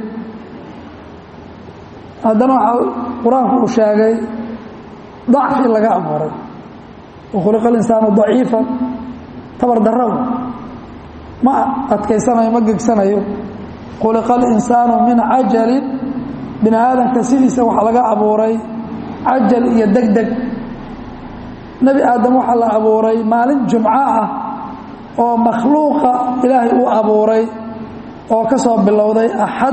haddana waxaa qur-aanku uu sheegay dacfi laga abuuray wakhuliqa alinsaanu daciifan tabar darrow ma adkaysanayo ma gegsanayo khuliqa alinsaanu min cajalin bini aadamka sidiisa waxaa laga abuuray cajal iyo deg deg nebi aadam waxaa la abuuray maalin jumco ah oo makhluuqa ilaahay uu abuuray oo ka soo bilowday axad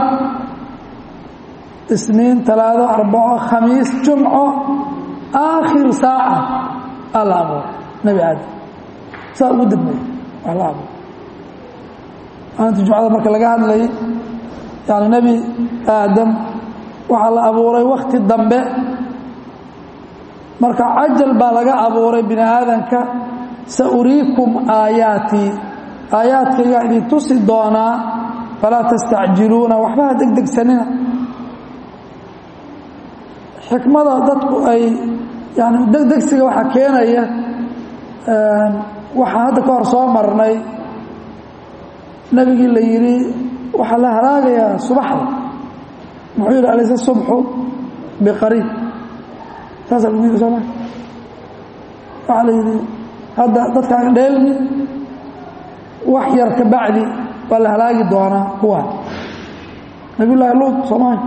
isniin talaado arbaco khamiis jumco aakhir saaca aa la abuuray nebi aadam saa ugu dambey waa la abuuray maalinta jumcada marka laga hadlayay yani nebi aadam waxaa la abuuray wakti dambe marka cajal baa laga abuuray bini aadanka sauriikum aayaatii aayaadkaygaa idin tusi doonaa falaa tastacjiluuna waxba ha degdegsanina xikmada dadku ay yani degdegsiga waxaa keenaya waxaan hadda ka hor soo marnay nebigii la yidhi waxaa la halaagayaa subaxda muxuu yidhi alayse subxu biqariib saasaa lagu yidhi sooma waxaa la yidhi hadda dadkaan dheelmi wax yar ka bacdi waa la halaagi doonaa kuwaan nabiy llaahi luud soomaali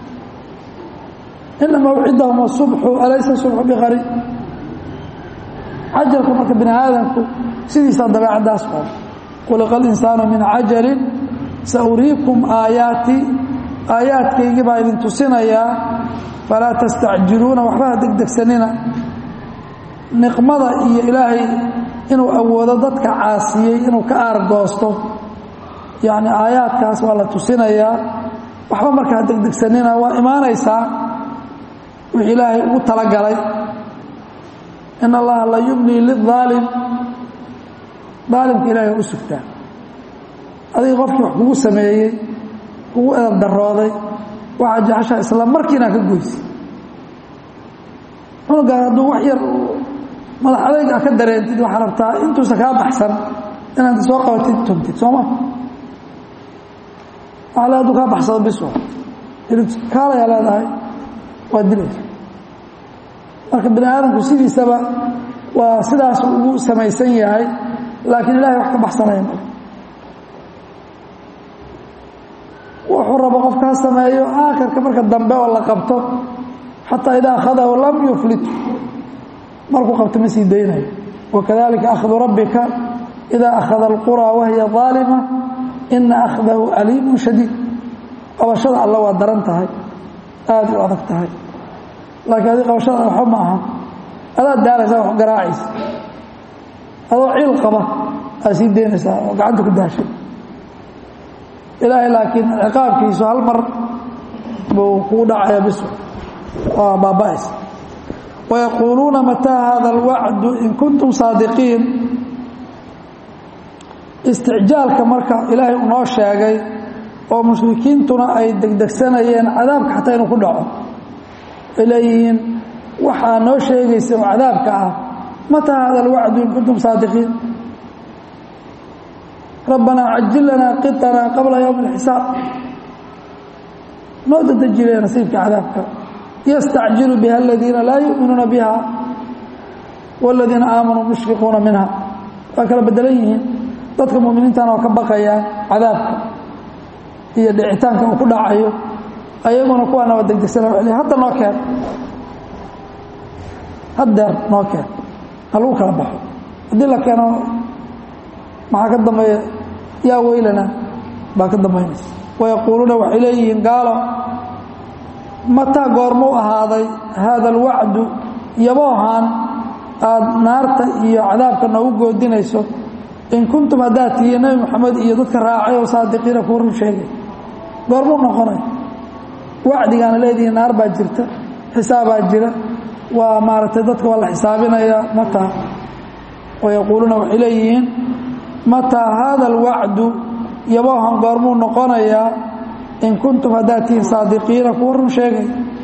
ina mawcidahum asubxu alaysa subxu biqariib cajalku marka bini aadamku sidiisaa dabeecaddaas oo khuliqa alinsaanu min cajalin sauriikum aayaatii aayaadkaygii baa idin tusinayaa falaa tastacjiluuna waxba ha degdegsanina niqmada iyo ilaahay inuu awoodo dadka caasiyey inuu ka aargoosto yacni aayaadkaas waa la tusinayaa waxba marka ha degdegsanina waa imaanaysaa wixii ilaahay ugu talagalay in allaha la yumnii liلظaalim daalimka ilahay waa u sugtaa adiga qofkii wax kugu sameeyey kugu edab darooday waxaa jeceshaa isla markiina ka goysi cunugaan hadduu wax yar madax adayg a ka dareentid waxaa rabtaa intuusa kaa baxsan inaad soo qabatid tuntid sooma waaa le aduu kaa baxsado bis kaalayaa leedahay waa dilaysa marka bini aadamku sidiisaba waa sidaas ugu samaysan yahay laakiin ilahay wax ka baxsanaya male wuxuu rabo qofka ha sameeyo aakhirka marka dambe oo la qabto xataa idaa akhadahu lam yuflit markuu qabto ma sii daynayo wakadalika akhdu rabbika idaa akhada alquraa wahiya aalima ina akhdahu aliimun shadiid qabashada alla waa daran tahay aada u adag tahay laakiin adi qabashada waxba ma aha adaad daalaysaa wax garaacaysa adoo ciil qaba aad sii daynaysaa oo gacanta ku daashay ilaahay laakiin ciqaabkiisu hal mar buu kugu dhacaya bis waa baaba'aysa wayaquuluuna mataa hada alwacdu in kuntum saadiqiin isticjaalka marka ilaahay unoo sheegay oo mushrikiintuna ay degdegsanayeen cadaabka xataa inuu ku dhaco ay leeyihiin waxaa noo sheegaysa oo cadaabka ah mataa hada alwacdu in kuntum saadiqiin rabbanaa cajil lanaa qiطanaa qabla ywmi اlxisaab noo dadejile nasiibka cadaabka yastacjilu biha aladiina laa yuminuuna biha wاladiina aamanuu mushfiquuna minha waa kala bedelan yihiin dadka muminiintana oo ka baqayaan cadaabka iyo dhicitaanka uu ku dhacayo ayaguna kuwaana waa degdegsana wa hadda noo keen haddeer noo keen ha lagu kala baxo haddii la keeno maxaa ka dambeeya yaa weylana baa ka dambaynaysa wayaquuluuna waxay leeyihiin gaalo mataa goormuu ahaaday haada alwacdu yaboohaan aada naarta iyo cadaabka noogu goodinayso in kuntum haddaad tihiin nebi moxamed iyo dadka raacay oo saadiqiina kuwa run sheegay goormuu noqonay wacdigaana leedihiin naar baa jirta xisaabaa jira waa maaragtay dadka waa la xisaabinayaa mataa wayaquuluuna waxay leeyihiin mataa haada alwacdu yaboohan goormuu noqonayaa in kuntum haddaad tihiin saadiqiina kuwa run sheegay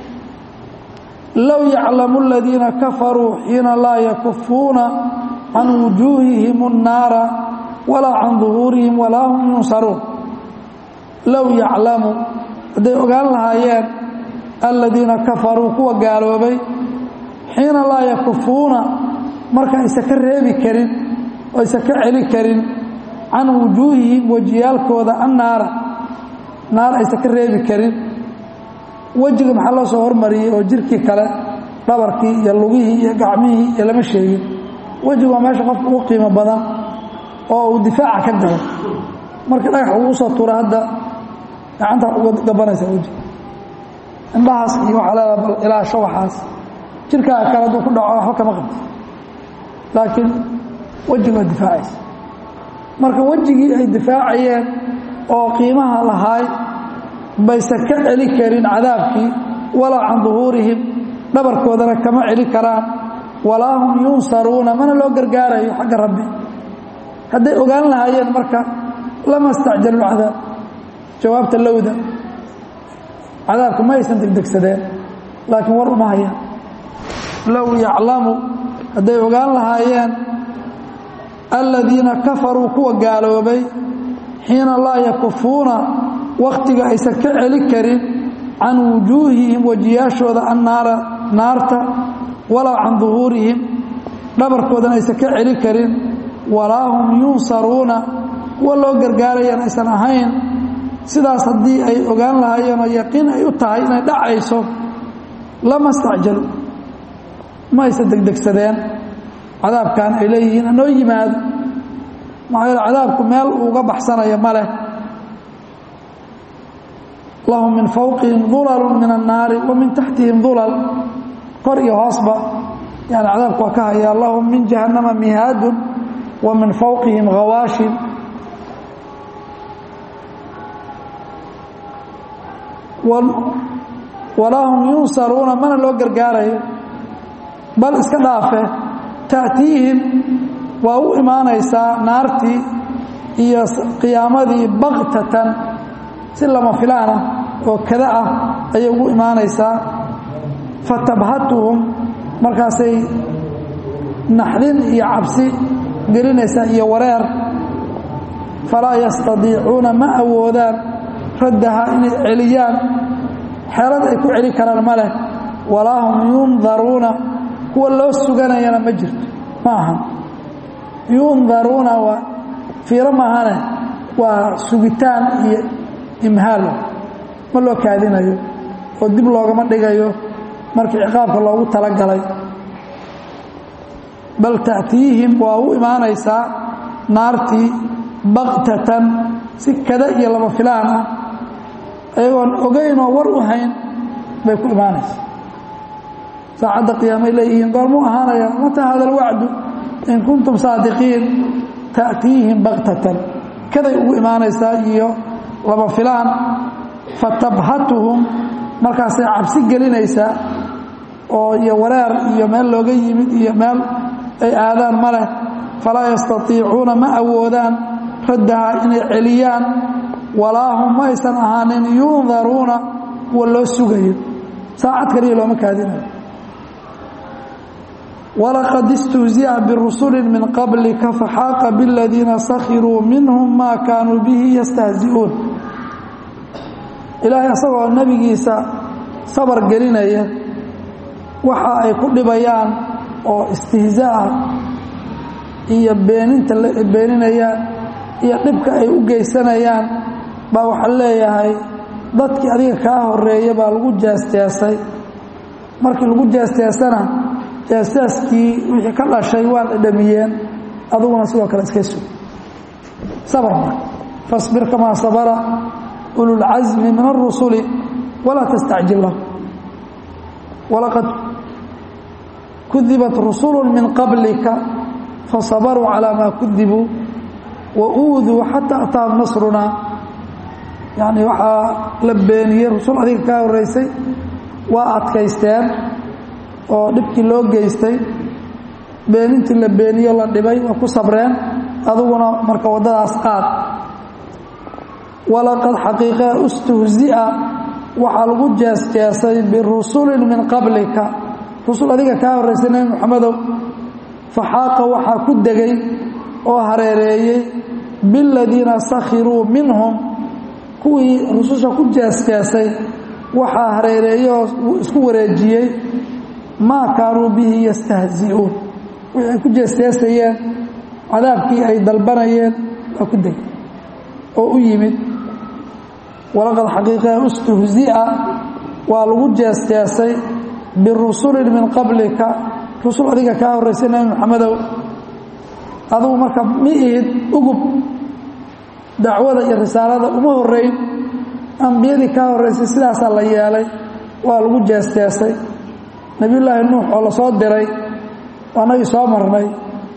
low yaclamu aladiina kafaruu xiina laa yakufuuna can wujuuhihim الnaara walaa can duhuurihim walaa hum yunsaruun low yaclamu hadday ogaan lahaayeen aladiina kafaruu kuwa gaaloobay xiina laa yakufuuna marka aysa ka reebi karin oo aysa ka celi karin can wujuuhihim wejiyaalkooda annaara naar aysa ka reebi karin wejiga maxaa loo soo hormariyey oo jirkii kale dhabarkii iyo lugihii iyo gacmihii iyo lama sheegin wejigu waa meesha qofka ugu qiimo badan oo uu difaaca ka galo marka dhagax ugu soo tuura hadda gacanta uga gabanaysa wejiga indhahaas iyo waxaa leedaa bal ilaasho waxaas jirkaaga kale hadduu ku dhaco waxba kama qabto laakiin wejiga waa difaacaysa marka wejigii ay difaacayeen oo qiimaha lahaay bayse ka celi karin cadaabkii walaa can duhuurihim dhabarkoodana kama celi karaan walaa hum yunsaruuna mana loo gargaarayo xagga rabbi hadday ogaan lahaayeen marka lama istacjalu lcadaab jawaabta lowda cadaabka ma aysan degdegsadeen laakiin war uma hayaan low yaclamu hadday ogaan lahaayeen aladiina kafaruu kuwa gaaloobay xiina laa yakufuuna wakhtiga aysan ka celi karin can wujuuhihim wejiyaashooda annaara naarta walaa can duhuurihim dhabarkoodana aysan ka celi karin walaa hum yunsaruuna kuwa loo gargaarayaan aysan ahayn sidaas haddii ay ogaan lahaayeen oo yaqiin ay u tahay inay dhacayso lama stacjalu ma aysan degdegsadeen cadaabkan ay leeyihiin hanoo yimaado maxaa yeele cadaabku meel uuga baxsanayo ma leh lahum min fawqihim dulalu min annaari wa min taxtihim dulal kor iyo hoosba yani cadaabku waa ka hayaa lahum min jahannama mihaadun wa min fawqihim hawaashin walaa hum yunsaruuna mana loo gargaarayo bal iska dhaafe ta'tiihim waa u imaanaysaa naartii iyo qiyaamadii baktatan si lama filaana oo kada ah ayay ugu imaanaysaa fatabhatuhum markaasay naxdin iyo cabsi gelinaysa iyo wareer falaa yastadiicuuna ma awoodaan raddahaa inay celiyaan xeelad ay ku celi karaan ma leh walaa hum yundaruuna kuwa loo suganayana ma jirto ma aha yundaruuna waa fiiro maahane waa sugitaan iyo imhaal ma loo kaadinayo oo dib loogama dhigayo markii ciqaabka loogu talagalay bal ta'tiihim waa u imaanaysaa naartii baktatan si kada iyo lama filaan ah ayagoon ogaynoo war u hayn bay ku imaanaysaa saacadda qiyaamay leeyihiin goormuu ahaanaya mataa hada alwacdu in kuntum saadiqiin ta'tiihim baktatan kaday ugu imaanaysaa iyo lama filaan fatabhatuhum markaasay cabsi gelinaysaa oo iyo wareer iyo meel looga yimid iyo meel ay aadaan ma leh falaa yastatiicuuna ma awoodaan raddahaa inay celiyaan walaa hum ma aysan ahaanin yundaruuna kuwa loo sugayo saacad kaliya looma kaadinayo walaqad istuhzi'a birusuli min qablika faxaaqa biladiina sakhiruu minhum maa kaanuu bihi yastahzi'uun ilaahay asagoo nebigiisa sabar gelinaya waxa ay ku dhibayaan oo istihzaa'a iyo beeninta la beeninayaan iyo dhibka ay u geysanayaan baa waxaa leeyahay dadkii adiga kaa horeeya baa lagu jaasjaasay markii lagu jaasjaasana jaasjaaskii wixii ka dhashay waa dhadhamiyeen aduguna sidoo kale iska sug sabr marka fasbir kamaa sabara ululcasmi min arusuli walaa tastacjil lahu walaqad kudibat rusulu min qablika fasabaruu calaa maa kudibuu wa uuduu xataa ataahum nasrunaa yacni waxaa la beeniyey rusul adiga kaa horreysay waa adkaysteen oo dhibkii loo geystay beenintii la beeniyo la dhibay waa ku sabreen aduguna marka waddadaas qaad walaqad xaqiiqee istuhzi'a waxaa lagu jeesjeesay birusulin min qablika rusul adiga kaa horraysay nebi moxamedow faxaaqa waxaa ku degay oo hareereeyey biladiina sakhiruu minhum kuwii rususha ku jeesjeesay waxaa hareereeyey oo isku wareejiyey maa kaanuu bihi yastahzi'uun wixii ay ku jeesjeesayeen cadaabkii ay dalbanayeen waa ku degay oo u yimid walaqad xaqiiqee istuhzi'a waa lagu jeesjeesay birusulin min qablika rusul adiga kaa horraysay nebi moxamedow adugu marka mi ihid ugub dacwada iyo risaalada uma horrayn ambiyadii kaa horraysay sidaasaa la yeelay waa lagu jeesjeesay nebiyullaahi nuux oo la soo diray waanagii soo marnay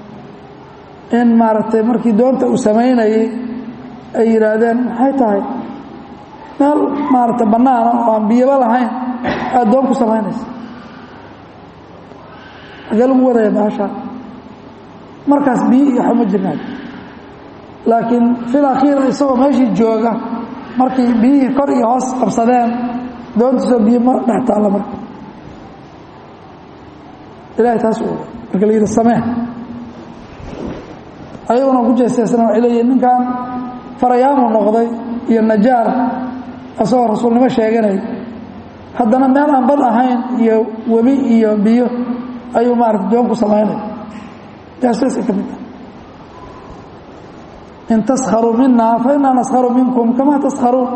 in maaragtay markii doonta uu samaynayey ay yidhaahdeen maxay tahay meel maaragtay bannaana oo aan biyaba lahayn aad doon ku samaynaysa agee lagu wadaya baashaa markaas biyo iyo waxba ma jirnaan laakiin fil akhiir isagoo meeshii jooga markii biyihii kor iyo hoos qabsadeen doontiisoo biyo ma dhex taalla marka ilahay taas u marka la yidhi samee ayaguna ku jeesteesana waxay leeyihin ninkan farayaamu noqday iyo najaar asagoo rasuulnimo sheeganay haddana meel aan bad ahayn iyo webi iyo biyo ayuu maarata doon ku samaynaya jaasjaasay ka mid tahay in taskharuu mina fa inaa naskharu minkum kama taskharuun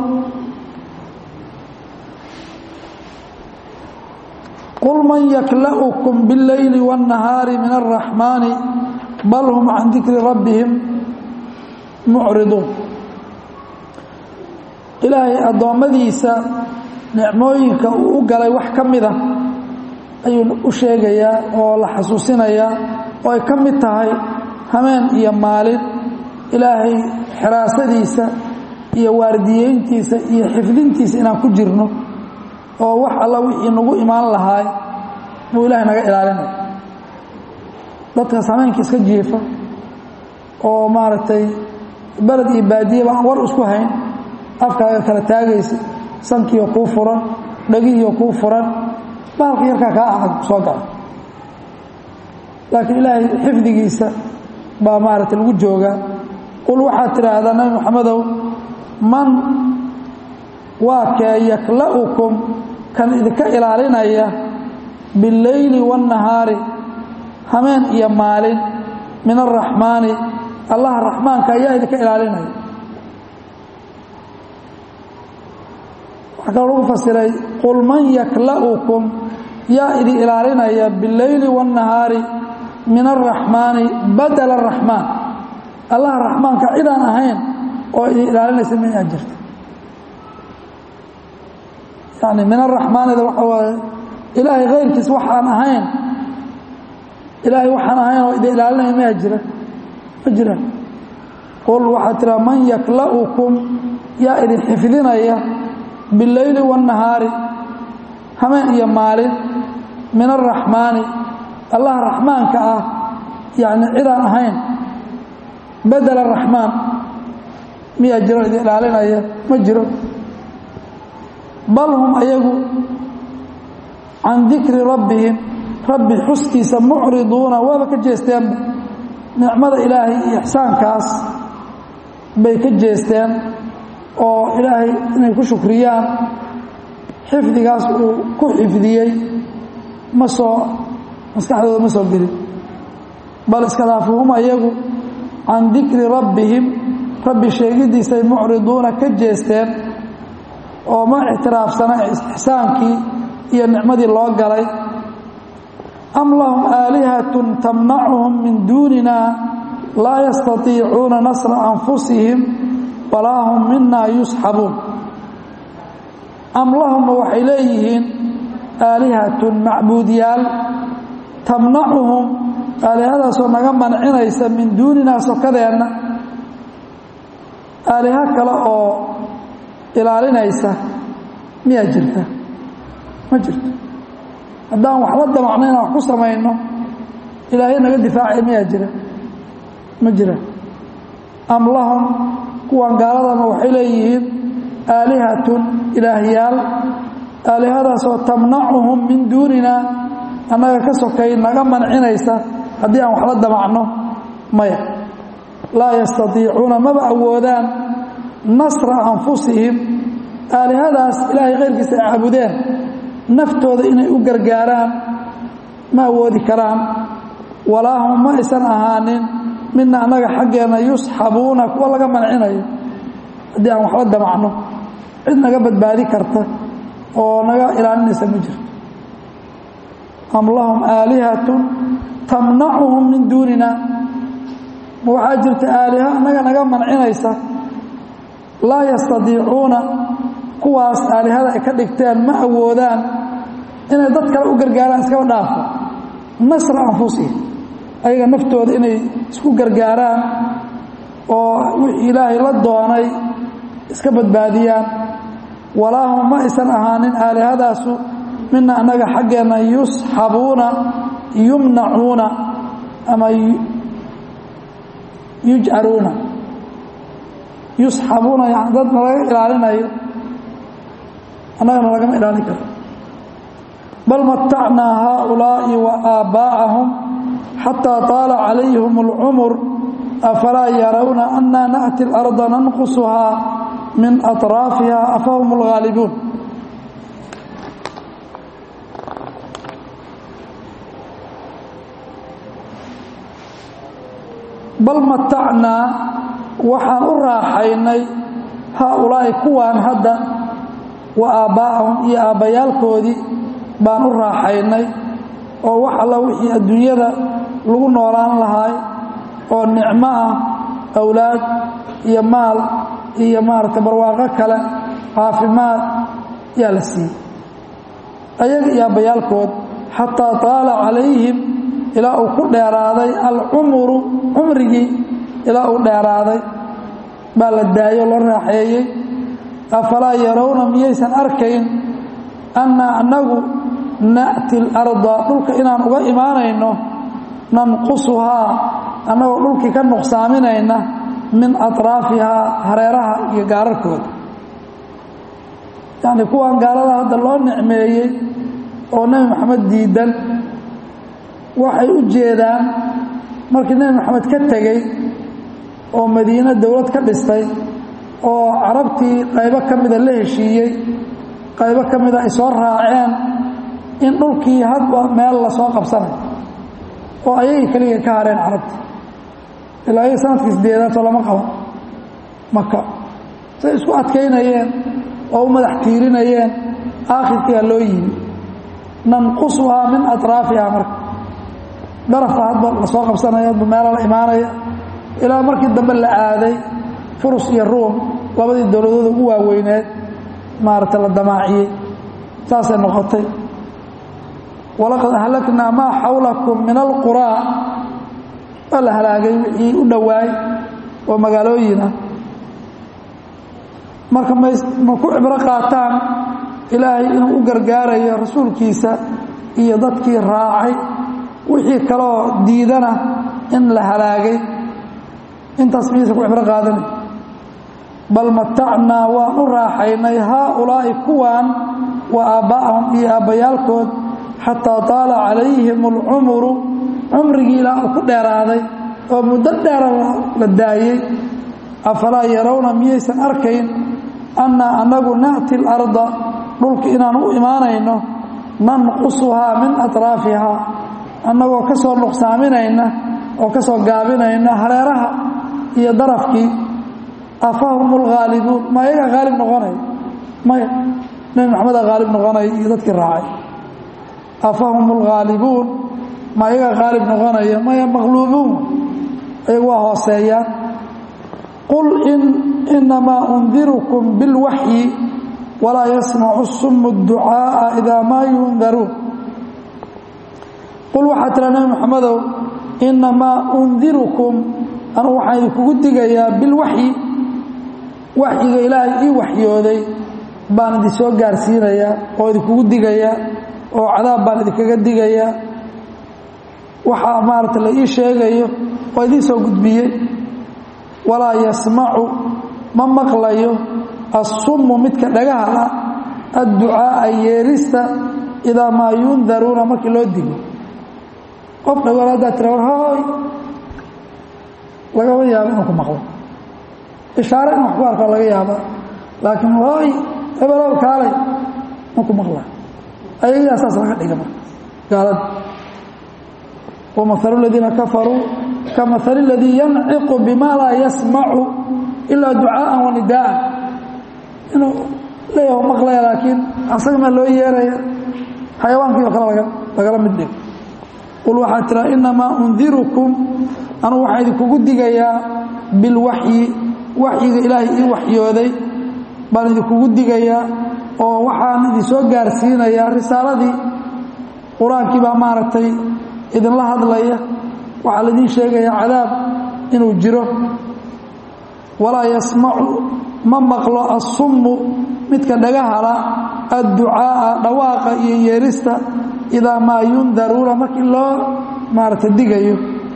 qul man yakla'ukum biاlleyli wالnahaari min الraxmaani bal hum can dikri rabbihim mucriduun ilaahay addoommadiisa nicmooyinka uu u galay wax ka mida ayuu u sheegayaa oo la xasuusinayaa oo ay ka mid tahay hameen iyo maalin ilaahay xiraasadiisa iyo waardiyeyntiisa iyo xifdintiisa inaan ku jirno oo wax alla wixii nagu imaan lahaay buu ilaahay naga ilaalinaya dadkaas hameenka iska jiifa oo maaragtay beled iyo baadiyaba aan war isku hayn afkaaga kala taagaysa sankiioo kuu furan dhagihiioo kuu furan baalka yarkaa kaa adag soo gala laakiin ilaahay xifdigiisa baa maaragtay lagu joogaa qul waxaad tidhaahdaa nabi moxamedow man waa kee yakla'ukum kan idinka ilaalinaya billeyli waannahaari hameen iyo maalin min araxmaani allaha raxmaanka ayaa idinka ilaalinaya waxaa kaloo lagu fasiray qul man yakla'ukum yaa idin ilaalinaya billeyli waannahaari min araxmaani badala araxmaan allaha raxmaanka cidaan ahayn oo idin ilaalinaysa ma aa jirta yani min araxmaanida waxa waaye ilaahay kayrkiis waxaan ahayn ilaahay waxaan ahayn oo idin ilaalinaya ma jira ma jira qul waxaa tiraa man yakla'ukum yaa idin xifdinaya billeyli waannahaari hameen iyo maalin min araxmaani allaha raxmaanka ah yani cidaan ahayn badel araxmaan miyaa jiro idin ilaalinaya ma jiro bal hum ayagu can dikri rabbihim rabbi xuskiisa mucriduuna waaba ka jeesteenba nicmada ilaahay iyo ixsaankaas bay ka jeesteen oo ilaahay inay ku shukriyaan xifdigaas uu ku xifdiyey ma soo maskaxdooda ma soo gelin bal iskadaafuhum ayagu can dikri rabbihim rabbi sheegidiisay mucriduuna ka jeesteen oo ma ictiraafsana ixsaankii iyo nicmadii loo galay am lahum aalihatun tamnacuhum min duunina laa yastatiicuuna nasra anfusihim walaa hum mina yusxabuun am lahumma waxay leeyihiin aalihatun macbuudyaal tamnacuhum aalihadaasoo naga mancinaysa min duuninaa sokadeenna aaliha kale oo ilaalinaysa miyaa jirta ma jirto haddaan waxba damacno inaan wax ku samayno ilaahay naga difaacay miyaa jira ma jira am lahum kuwan gaaladama waxay leeyihiin aalihatun ilaahyaal aalihadaasoo tamnacuhum min duunina annaga ka sokay naga mancinaysa haddii aan waxla damacno maya laa yastatiicuuna maba awoodaan nasra anfusihim aalihadaas ilaahay khayrkiisa ay caabudeen naftooda inay u gargaaraan ma awoodi karaan walaa hum ma aysan ahaanin midna annaga xaggeenna yusxabuuna kuwa laga mancinayo haddii aan waxla damacno cid naga badbaadi karta oo naga ilaalinaysa ma jirto am lahum aalihatun tamnacuhum min duunina ma waxaa jirta aaliha annaga naga mancinaysa laa yastadiicuuna kuwaas aalihada ay ka dhigteen ma awoodaan inay dad kale u gargaaraan iskaba dhaafo nasra anfusihim ayaga naftooda inay isku gargaaraan oo wixii ilaahay la doonay iska badbaadiyaan walaa hum ma aysan ahaanin aalihadaasu mina annaga xaggeenna yusxabuuna yumnacuuna ama yujcaruuna yusxabuuna yani dadna laga ilaalinayo annagana lagama ilaalin karo bal matacnaa haaulaa'i wa aabbaa'ahum xataa taala calayhim اlcumur afalaa yarawna anna na'ti اlarda nanqusuhaa min aطraafiha afahum اlghaalibuun bal matacnaa waxaan u raaxaynay haaulaa'i kuwaan hadda wa aabbaa'ahum iyo aabbayaalkoodii baan u raaxaynay oo wax alla wixii adduunyada lagu noolaan lahaay oo nicmo ah awlaad iyo maal iyo maaragtay barwaaqo kale caafimaad yaa la siiyey ayaga iyo aabbayaalkood xataa taala calayhim ilaa uu ku dheeraaday alcumuru cumrigii ilaa uu dheeraaday baa la daayo loo raaxeeyey afalaa yarawna miyaysan arkayn annaa annagu na'ti اlarda dhulka inaan uga imaanayno nanqusuhaa annagoo dhulkii ka nuqsaaminayna min aطraafihaa hareeraha iyo gaararkooda yacni kuwan gaalada hadda loo nicmeeyey oo nebi moxamed diidan waxay u jeedaan markii nebi maxamed ka tegey oo madiine dowlad ka dhistay oo carabtii qaybo ka mida la heshiiyey qaybo ka mida ay soo raaceen in dhulkii hadba meel lasoo qabsanayo oo ayagii keliga ka hareen carabti ilaa iyaga sanadkii sideedaadoo lama qaban maka say isku adkaynayeen oo u madax tiirinayeen aakhirkiiaa loo yimi nanqusuhaa min atraafiha marka darafka hadba lasoo qabsanaya hadba meela la imaanaya ilaa markii dambe la aaday furus iyo ruum labadii dowladooda ugu waaweyneed maaragta la damaaciyey saasay noqotay walaqad ahlaknaa maa xawlakum min alquraa waa la halaagay wixii u dhowaay oo magaalooyin ah marka ma ma ku cibro qaataan ilaahay inuu u gargaarayo rasuulkiisa iyo dadkii raacay wixii kaloo diidana in la halaagay intaas miisa ku cibro qaadanay bal matacnaa waan u raaxaynay haaulaa'i kuwaan wa aabba'ahum iyo aabbayaalkood xataa taala calayhim alcumuru cumrigii ilaa uu ku dheeraaday oo muddo dheera la daayey afalaa yarawna miyaysan arkayn annaa annagu na'ti alarda dhulka inaan u imaanayno nanqusuhaa min atraafihaa annagoo ka soo nuqsaaminayna oo ka soo gaabinayna hareeraha iyo darafkii afahum alghaalibuun ma ayaga haalib noqonaya maya nebi maxameda haalib noqonaya iyo dadkii raacay afahum alghaalibuun ma ayaga haalib noqonaya maya maqluubuun ayagu waa hooseeyaan qul inamaa undirukum bilwaxyi walaa yasmacu sumu ducaaءa idaa maa yundaruun qul waxaa tira nebi maxamedow inamaa undirukum anugu waxaan idinkugu digayaa bilwaxyi waxyiga ilaahay ii waxyooday baan idin soo gaarsiinayaa oo idinkugu digayaa oo cadaab baan idinkaga digayaa waxaa maarata la ii sheegayo oo idiin soo gudbiyey walaa yasmacu ma maqlayo assummu midka dhagaha ah adducaa'a yeerista idaa maa yundaruuna markii loo digo qof dhagool haddaa tira war hooy lagama yaabo inuu ku maqlo ishaare in wax ku arko laga yaaba laakiin hooy hebelow kaalay ma ku maqla ayagaa saas laga dhiga marka gaalada wamahalu aladiina kafaruu kamahali اladii yanciqu bima laa yasmacu ilaa ducaaءa wanidaa'an inuu leeyaho maqlaya laakiin asaga maa loo yeeraya xayawaankii oo kale lagala mid dhigo qul waxaa tira inamaa undirukum anugu waxaan idinkugu digayaa bilwaxyi waxyiga ilaahay ii waxyooday baan idinkugu digayaa oo waxaan idin soo gaarsiinayaa risaaladii qur-aankii baa maaragtay idinla hadlaya waxaa laydin sheegayaa cadaab inuu jiro walaa yasmacu ma maqlo assummu midka dhagahala adducaa'a dhawaaqa iyo yeerista idaa maa yundaruuna markii loo maarata digayo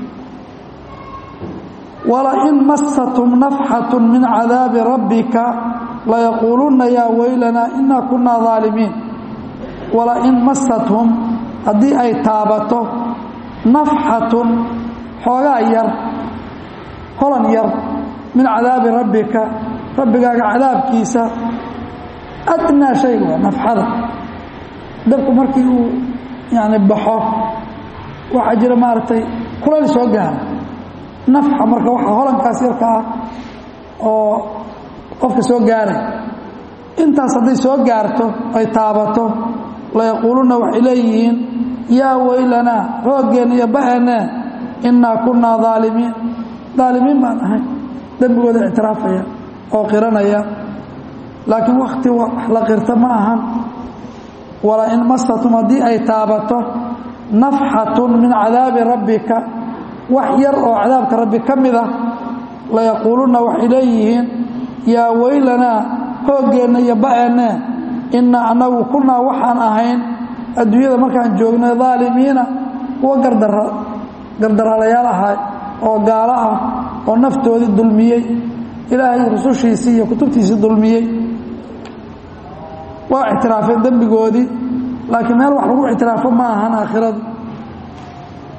walain massatum nafxatu min cadaabi rabbika layaquulunna yaa weylanaa inaa kunaa daalimiin walain massathum haddii ay taabato nafxatun xoogaa yar holan yar min cadaabi rabbika rabbigaaga cadaabkiisa adnaa shay waa nafxada dabku markii uu yani baxo waxaa jira maaragtay kulayl soo gaara nafxa marka waxa holankaas yarka ah oo qofka soo gaaray intaas hadday soo gaarto ay taabato layaquulunna waxay leeyihiin yaa weylanaa rooggeenna iyo ba'eenee innaa kunnaa daalimiin daalimiin baan ahay dembigooda ictiraafaya oo qiranaya laakiin wakhti wax la qirta ma ahan walaa in mastatum haddii ay taabato nafxatun min cadaabi rabbika wax yar oo cadaabka rabbi ka mid ah layaquulunna waxay leeyihiin yaa weylanaa hooggeenna iyo ba'eennee innaa annagu kunnaa waxaan ahayn adduunyada markaan joognay daalimiina kuwa gardara gardaralayaal ahaa oo gaalo ah oo naftoodii dulmiyey ilaahay rusushiisii iyo kutubtiisii dulmiyey waa ictiraafeen dembigoodii laakiin meel wax lagu ictiraafo ma ahan aakhiradu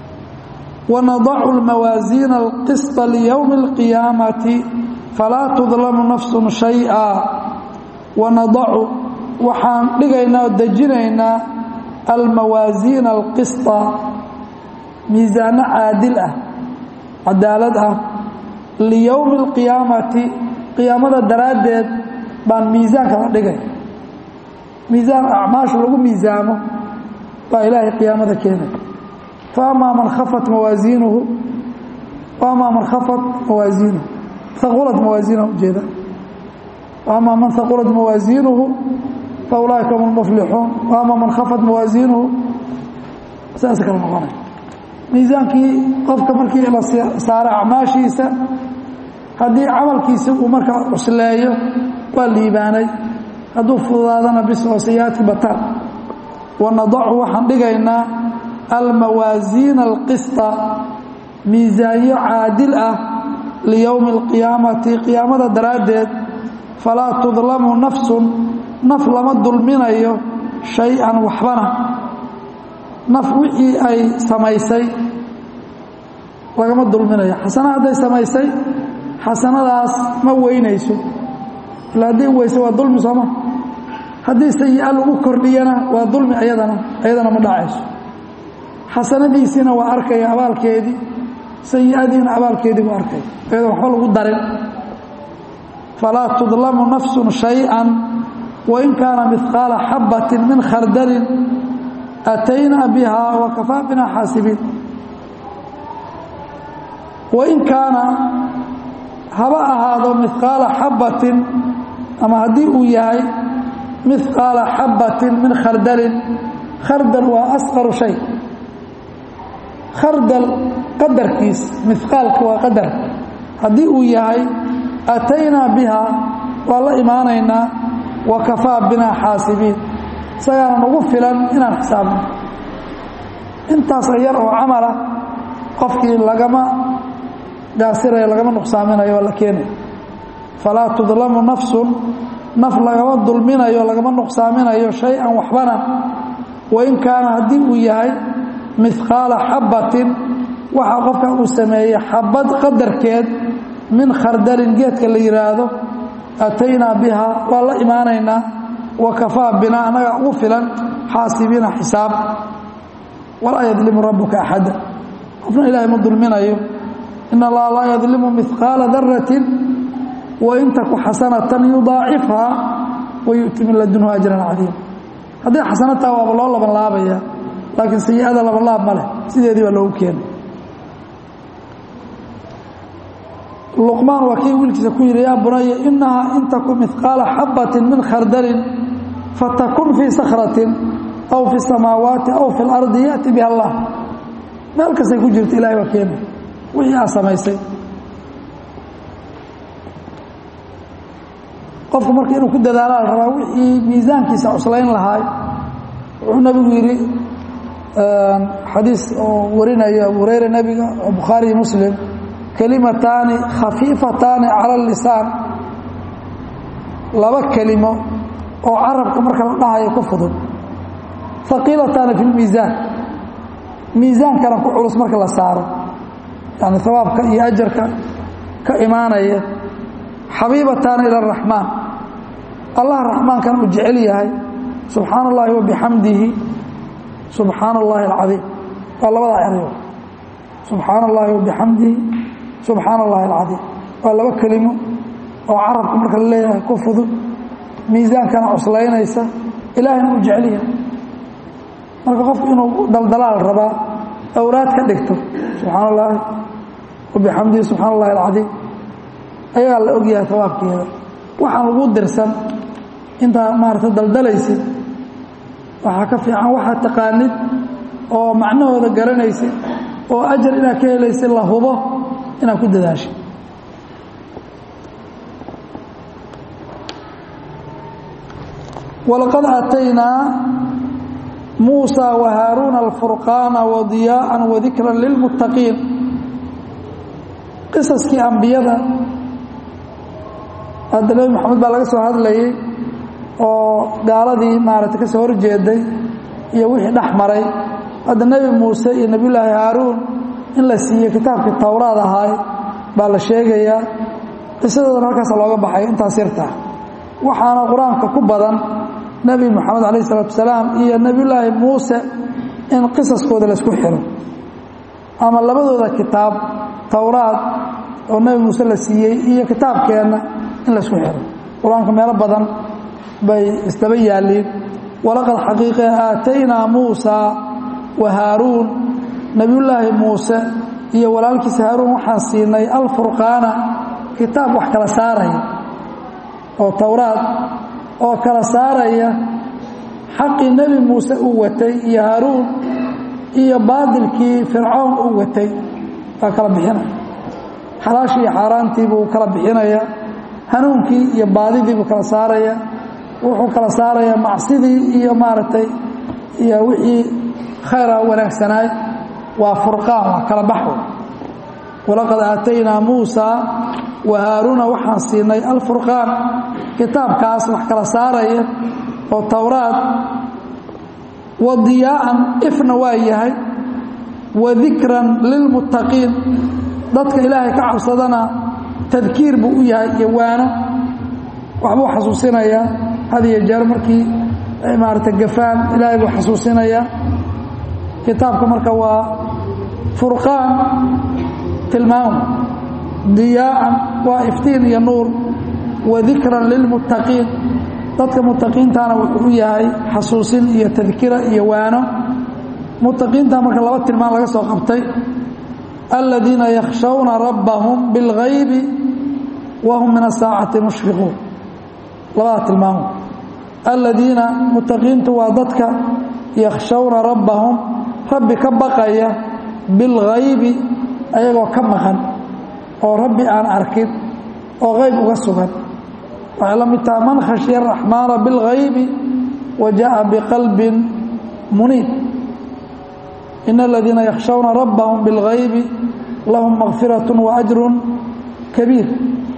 wanadacu lmawaasiina alqisطa liyowmi اlqiyaamati falaa tudlamu nafsun shayئa wanadacu waxaan dhigaynaa oo dejinaynaa almawaasiina alqisطa miisaano caadil ah cadaalad ah liyowmi اlqiyaamati qiyaamada daraaddeed baan miisaanka la dhigay miisaan acmaasha lagu miisaamo baa ilaahay qiyaamada keenay fa amaa man khafat mawaasiinuhu wa amaa man khafat mawaasiinuhu haqulat mawaasiinahu ujeeda wa amaa man haqulat mawaasiinuhu fa ulaaika hum lmuflixuun wa amaa man khafat mawaasiinuhu saas kala noqonay miisaankii qofka markii la saaro acmaashiisa haddii camalkiisa uu markaa cusleeyo waa liibaanay hadduu fududaadana bis oo sayiaadki bataan wanadacu waxaan dhigaynaa almawaasiina alqisطa miisaanyo caadil ah liyowmi اlqiyaamati qiyaamada daraaddeed falaa tudlamu nafsun naf lama dulminayo shay-an waxbana naf wixii ay samaysay lagama dulminayo xasana hadday samaysay xasanadaas ma weynayso ila hadday weyso waa dulmi sooma haddii sayi-a lagu kordhiyana waa dulmi ayadana ayadana ma dhacayso xasanadiisiina waa arkaya abaalkeedii sayi-adiina abaalkeedii buu arkaya ayadoo waxba lagu darin falaa tudlamu nafsun shay-an wain kaana midqaala xabbatin min khardalin ataynaa biha wakafaa bina xaasibiin wain kaana haba ahaado midqaala xabbatin ama haddii uu yahay midqaala xabbatin min khardalin khardal waa asqaru shay khardal qadarkiis midqaalka waa qadar haddii uu yahay ataynaa biha waa la imaanaynaa wa kafaa binaa xaasibiin isagaana nagu filan inaan xisaabno intaas yar oo camala qofkii lagama gaasirayo lagama nuqsaaminayo waa la keenaya falaa tudlamu nafsun naf lagama dulminayo lagama nuqsaaminayo shay-an waxbana wain kaana haddii uu yahay midqaala xabbatin waxa qofka uu sameeyey xabad qadarkeed min khardalin geedka la yidhaahdo ataynaa biha waa la imaanaynaa wa kafaa binaa annaga ugu filan xaasibiina xisaab walaa yadlimu rabbuka axada qofna ilaahay ma dulminayo in allaha laa yadlimu midqaala daratin wain taku xasanatan yudaacifhaa wayu'ti min ladunhu ajran cadiima hadday xasanataa waaba loo laban laabaya laakiin sayi-ada labanlaab ma leh sideedii baa loogu keenay luqmaan waa kii wiilkiisa ku yidhi yaa bunaya inahaa in taku midqaala xabbatin min khardalin fatakun fii sakratin aw fi samaawaati aw fi lardi ya'ti biha allah meel kastay ku jirto ilahay baa keenay wixii aa samaysay qofku marka inuu ku dadaalaa la rabaa wixii miisaankiisa cuslayn lahaay wuxuu nabigu yidhi xadiis oo warinaya abu hurayra nebiga oo bukhaariyi muslim kelimataani khafiifataani cala lisaan laba kelimo oo carabka marka la dhahayo ku fudud haqiilataani fi lmiisaan miisaankana ku culus marka la saaro yani hawaabka iyo ajarka ka imaanaya xabiibataani ila araxmaan allah raxmaankana uu jecel yahay subxaana allahi wa bixamdihi subxaana allahi alcadiim waa labadaa erayo subxaana allahi wa bixamdihi subxaana allahi alcadiim waa laba kelimo oo carabka marka la leeyahay ku fudud miisaankana cuslaynaysa ilaahayna uu jecel yahay marka qofku inuu daldalaal rabaa awraad ka dhigto subxaana allahi wa bixamdihi subxaana allahi alcadiim ayagaa la ogyahay hawaabkeeda waxaan lagu dirsan intaa maarata daldalaysid waxaa ka fiican waxaad taqaanid oo macnahooda garanaysid oo ajar inaad ka helaysid la hubo inaad ku dadaashid walaqad aataynaa muusa wa haaruuna alfurqaana wadiyaa'an wadikran lilmuttaqiin qisaskii ambiyada hadda nebi moxamed baa laga soo hadlayay oo gaaladii maaragtay ka soo horjeeday iyo wixii dhex maray hadda nebi muuse iyo nebiyullaahi haaruun in la siiyo kitaabkii towraad ahaay baa la sheegayaa qisadoodana halkaasa looga baxay intaas yartaa waxaana qur-aanka ku badan nebi moxamed calayh isalaatu wasalaam iyo nebiyullaahi muuse in qisaskooda laysku xiro ama labadooda kitaab towraad oo nebi muuse la siiyey iyo kitaabkeenna in laysku xiro qur-aanka meelo badan bay isdaba yaalliin walaqad xaqiiqe aataynaa muusaa wa haaruun nebiyullaahi muuse iyo walaalkiisa haaruun waxaan siinay alfurqaana kitaab wax kala saaraya oo towraad oo kala saaraya xaqii nebi muuse uu watay iyo haaruun iyo baadilkii fircoon uu watay baa kala bixinaya xalaashii iyo xaaraantii buu kala bixinaya hanuunkii iyo baadidii buu kala saaraya wuxuu kala saarayaa macsidii iyo maaragtay iyo wixii khayra wanaagsanaay waa furqaan waa kala baxo walaqad aataynaa muusaa wa haaruuna waxaan siinay alfurqaan kitaabkaas wax kala saaraya oo towraad wa diyaa'an ifna waa yahay wa dikran lilmuttaqiin dadka ilaahay ka cabsadana tadkiir buu u yahay iyo waano waxbuu xasuusinayaa had iyo jeer markii maarata gafaan ilaahay buu xasuusinayaa kitaabka marka waa furqaan tilmaam diyaa'an waa iftiin iyo nuur wa dikran lilmuttaqiin dadka muttaqiintana wuxuu u yahay xasuusin iyo tadkira iyo waano muttaqiinta marka laba tilmaan laga soo qabtay aladiina yakhshawna rabbahum bilgaybi wa hum min asaacati mushfiquun labada tilmaamo aladiina muttaqiintu waa dadka yakhshawna rabbahum rabbi ka baqaya bilgaybi ayagoo ka maqan oo rabbi aan arkin oo qayb uga sugan waxay la mid taha man khashya araxmaana bilgaybi wa jaءa biqalbin muniib in aladiina yakhshawna rabbahum bilgaybi lahum makfiraة waajru kabiir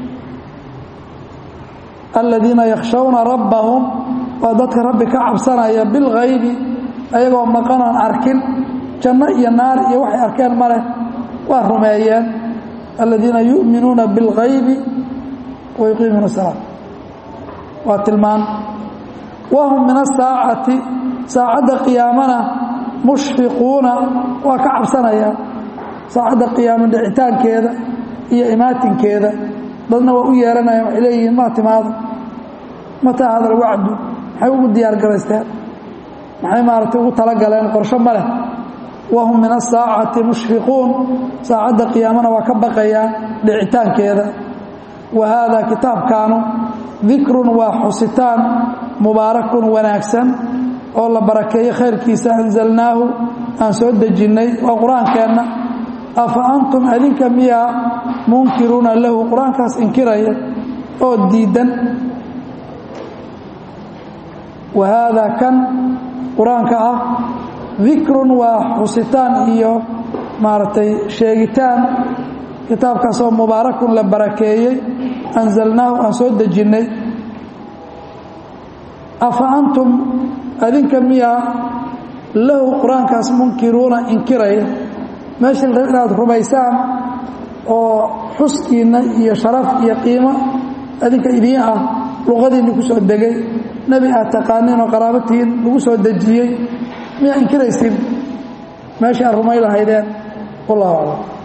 aladiina yakhshawna rabbahum waa dadka rabbi ka cabsanaya bilgaybi ayagoo maqanaan arkin janno iyo naar iyo waxay arkeen ma leh waa rumeeyeen aladiina yu'minuuna bilgaybi wa yuqiimuuna salaa waa tilmaan wahum min asaacati saacadda qiyaamana mushfiquuna waa ka cabsanayaan saacadda qiyaamo dhicitaankeeda iyo imaatinkeeda dadna waa u yeeranayaan waxay leeyihiin maa timaado mataa hada alwacdu maxay ugu diyaar garaysteen maxay maaragtay ugu talagaleen qorsho ma leh wahum min asaacati mushfiquun saacadda qiyaamana waa ka baqayaan dhicitaankeeda wa haadaa kitaabkaanu dikrun waa xusitaan mubaarakun wanaagsan oo la barakeeyo khayrkiisa anzalnaahu aan soo dejinnay waa qur-aankeenna afa antum adinka miyaa munkiruuna lahu qur-aankaas inkiraya oo diidan wa haadaa kan qur-aanka ah dikrun waa xusitaan iyo maaragtay sheegitaan kitaabkaas oo mubaarakun la barakeeyey anzalnaahu aan soo dejinnay afa antum adinka miyaa lahu qur-aankaas munkiruuna inkiraya meesha inaad rumaysaan oo xuskiinna iyo sharaf iyo qiimo adinka idiin ah luqadiinni ku soo degay nebi aad taqaaniin oo qaraabatihiin lagu soo dejiyey miyaa inkiraysin meesha aad rumay lahaydeen wallahu aclam